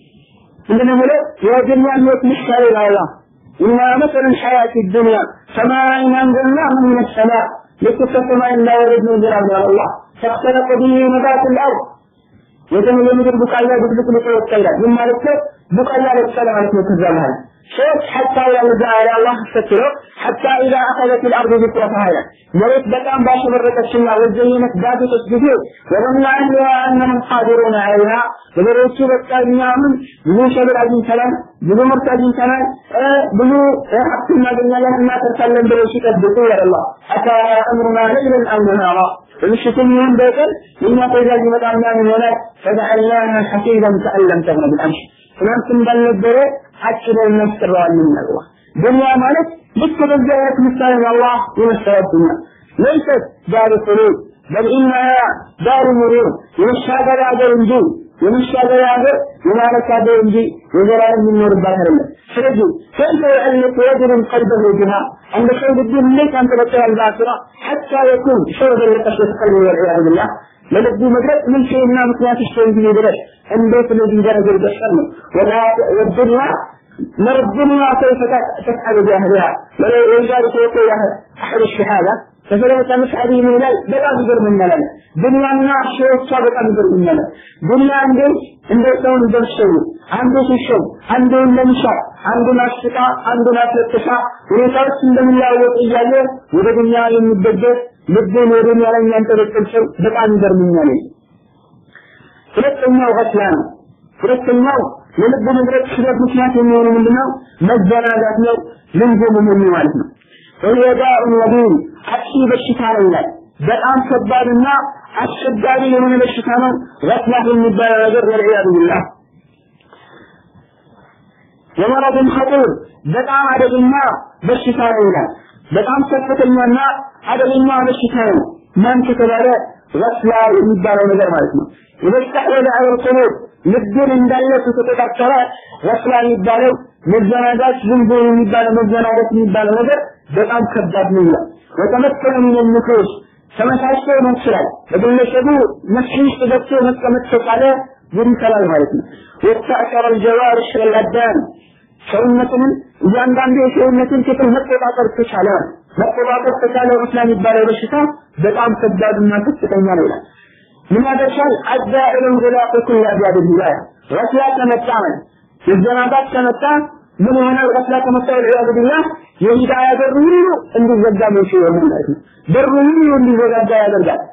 عندنا ملك يا دنيا الموت مشكلة إلى الله إنما مثل الحياة الدنيا كماء أنزلناه من السماء ልክ ከሰማይ እንዳወረድ ነው ዝናብ ነው አላህ ፈክተለቀ ቢሂ ነባቱ ልአርድ የምድር ቡቃያ ድብልቅልቆ ወጣ ይላል ምን ማለት ነው ቡቃያ ለቀለ ማለት ነው ከዛ በኋላ شوف حتى إذا نزع على الله ستره حتى إذا أخذت الأرض ذكرتها هنا مريت بكام باش مرت الشمع وزينت ذات تسجدون وظن أهلها أنهم قادرون عليها ومريت بكا من بلو شبر عزيز سلام بلو مرت عزيز سلام بلو حق ما قلنا لهم ما تسلم بلو شكت بطول الله أتى أمرنا ليلا أو نهارا ومشتم يوم بيتر لما تجاز مطعمنا من هناك فجعلناها حسيبا كأن لم تغن بالأمس ትናንት እንዳልነበረ አጭደን መስጥረዋልን አላህ ዱንያ ማለት ልክ በዛ አይነት ምሳሌ ነው አላህ የመሰረት ዱንያ ለይሰት ዳር ኹሉድ በል ኢነሃ ዳር ሙሩር የመሻገሪያ ሀገር እንጂ የመሻገሪያ ሀገር የማለት ሀገር እንጂ የዘላለም የሚኖርባት አይደለም ስለዚህ ከይፈ يعلق رجل قلبه بها عند خير الدين ليس أن تبقى الباصرة حتى يكون شرب لقشة قلبه والعياذ بالله ለልቡ መድረስ ምን ሸይና ምክንያት ሸይ ጊዜ ድረስ እንዴት ለዚህ ደረጃ ይደርሳል ነው ወላ ወድና مرضنا كيف تفعل بأهلها ولذلك يقول أحد الشهادة فسلمت مش هذه من لا بلا قدر من لنا دنيا الناس شيء صار قدر من لنا دنيا عندي عند سون درسوا عنده شيء عنده المنشا عنده ناشطة عنده ناشطة ሁኔታዎች እንደሚለዋወጥ እያለ ወደ ዱንያ የሚደገፍ ልብን ወደ ዱንያ ላይ የሚያንጠለጥል ሰው በጣም ይገርምኛል። ሁለተኛው ገስላ ነው። ሁለተኛው የልብ ንብረት ሽበት ምክንያት የሚሆኑ ምንድነው? መዘናጋት ነው። ልንጎምም ማለት ነው። ወየዳኡን ወዲን አጥፊ በሽታ ነው ይላል። በጣም ከባድና አስቸጋሪ የሆነ በሽታ ነው። ገስላ የሚባለው ነገር ወልዒያዙ ቢላህ የመረድን ኸጢር በጣም አደገኛ በሽታ ነው ይላል። በጣም ከፍተኛና አደገኛ በሽታ ነው። ማን ከተባለ ገስላ የሚባለው ነገር ማለት ነው። የበስተሕወለ ዐለል ቁሉብ ልብን እንዳለ ከተቆጣጠረ ገስላ የሚባለው መዘናጋት፣ ዝንቦ የሚባለው መዘናጋት የሚባለው ነገር በጣም ከባድ ነው ይላል። ወተመከነ ሚን ንፉስ ተመሳስሎ ነው ይችላል። በግለሰቡ ነፍስ ውስጥ ገብቶ መቀመጥ ከቻለ ይንከላል ማለት ነው። ወተዕሰረ አልጀዋሪሕ ወልአብዳን ሰውነትንም እያንዳንዱ የሰውነትን ክፍል መቆጣጠር ከቻለ መቆጣጠር ከቻለ ገስላ የሚባለው በሽታ በጣም ከባድና ከፍተኛ ነው ይላል። ምን ያደርሳል? አዛኢሉን ጉላቁ ኩል አብያድ ሂዳያ ገስላ ከመጣ መዘናጋት ከመጣ ምን ይሆናል? ገስላ ከመጣ ወልዒያዙ ቢላህ የሂዳያ በር ሁሉ እንዲዘጋ ምን ይሆናል ማለት ነው። በሩ ሁሉ እንዲዘጋጋ ያደርጋል።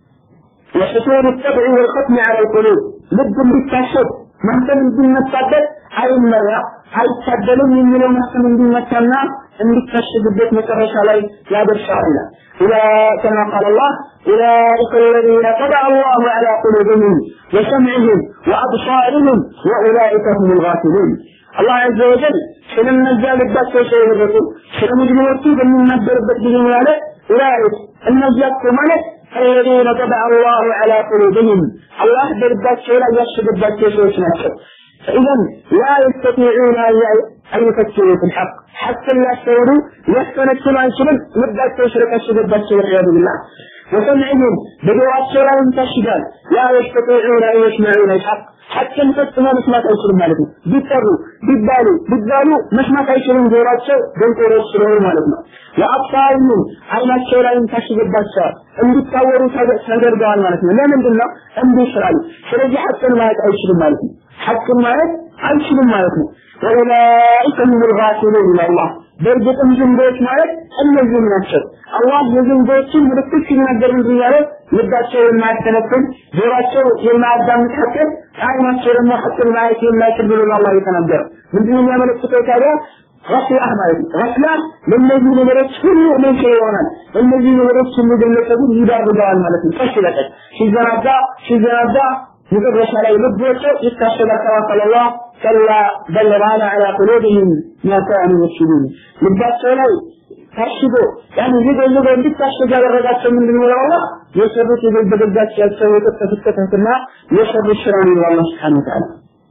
وحصول الطبع والختم على القلوب ልብ እንዲታሸት ማህተም እንዲመታበት አይመራ አይታደልም የሚለው ማህተም እንዲመታና እንዲታሸግበት መጨረሻ ላይ ያደርሳል أولئك كما قال الله أولئك الذين طبع الله على قلوبهم وسمعهم وأبصارهم وأولئك هم الغافلون الله عز وجل ስለነዚያ ልባቸው ሳይወረጡ ስለ ሙጅሪሞቹ በሚናገርበት ጊዜ ማለት أولئك እነዚያ እኮ ማለት الذين طبع الله على قلوبهم الله برباቸው ላይ ያሸገባቸው ሰዎች ናቸው فإذا لا يستطيعون أن يفكروا في الحق حتى لا يستوعبوا يستنكروا عن شبل مبدأ شرك الشبل والعياذ بالله وسمعهم بدوات لا ينتشدان لا يستطيعون أن يسمعون الحق حتى نفسنا مسمات أيشرون مالتنا بيضطروا بيبالوا بيبالوا مسمات أيشرون جورات شو بنتور يسرون مالتنا وأبصارهم عينات شو لا ينتشد البشر እንዲታወሩ ተደርገዋል ማለት ነው። ለምንድን ነው እንዲህ ይስራሉ? ስለዚህ ሐቅን ማየት አይችልም ማለት ነው። ሐቅን ማየት አይችልም ማለት ነው። ወኡላኢከ ሁሙል ጋፊሉን ይላል አላህ። በእርግጥም ዝንቦች ማለት እነዚህም ናቸው። አላህ የዝንቦችን ምልክት ሲናገር ምንድን ያለው ልባቸው የማያስተነትን ጆሯቸው የማያዳምጥ ሐቅን አይናቸው ደግሞ ሐቅን ማየት የማይችል ብሎ አላህ የተናገረው ምንድን ነው የሚያመለክተው ታዲያ ገስላህ ማለት ነው። ገስላህ ለእነዚህ ነገሮች ሁሉ ምንጭ ይሆናል። እነዚህ ነገሮች ሁሉ ግለሰቡን ይዳርገዋል ማለት ነው። ቀስ በቀስ ሲዘናጋ ሲዘናጋ መጨረሻ ላይ ልቦቸው ይታሸጋል። ከማ ቃል አላህ ከላ በል ራነ ዐላ ቁሉብህም ማ ካኑ የክሲቡን ልባቸው ላይ ታሽጎ ያን ዝጎ ዝጎ እንዲታሸግ ያደረጋቸው ምንድን ነው አላህ የሰሩት የበደጋቸው የከተፉት ከተትና የሰሩት ስራ ነው አላህ ሱብሓነሁ ወተዓላ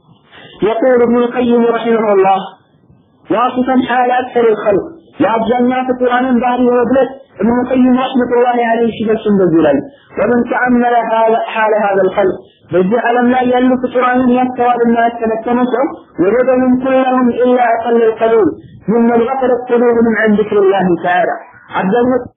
يقول ابن القيم رحمه الله واصفا حال أكثر الخلق وأبزلنا في القرآن بعد وبلت ابن القيم رحمة الله عليه شبه بزلال ومن تأمل حال هذا الخلق بجي ألم لا يلو في القرآن يستوى الناس تنكمسوا وجدهم كلهم إلا أقل القلوب ممن غفلت قلوبهم عن ذكر الله تعالى عبد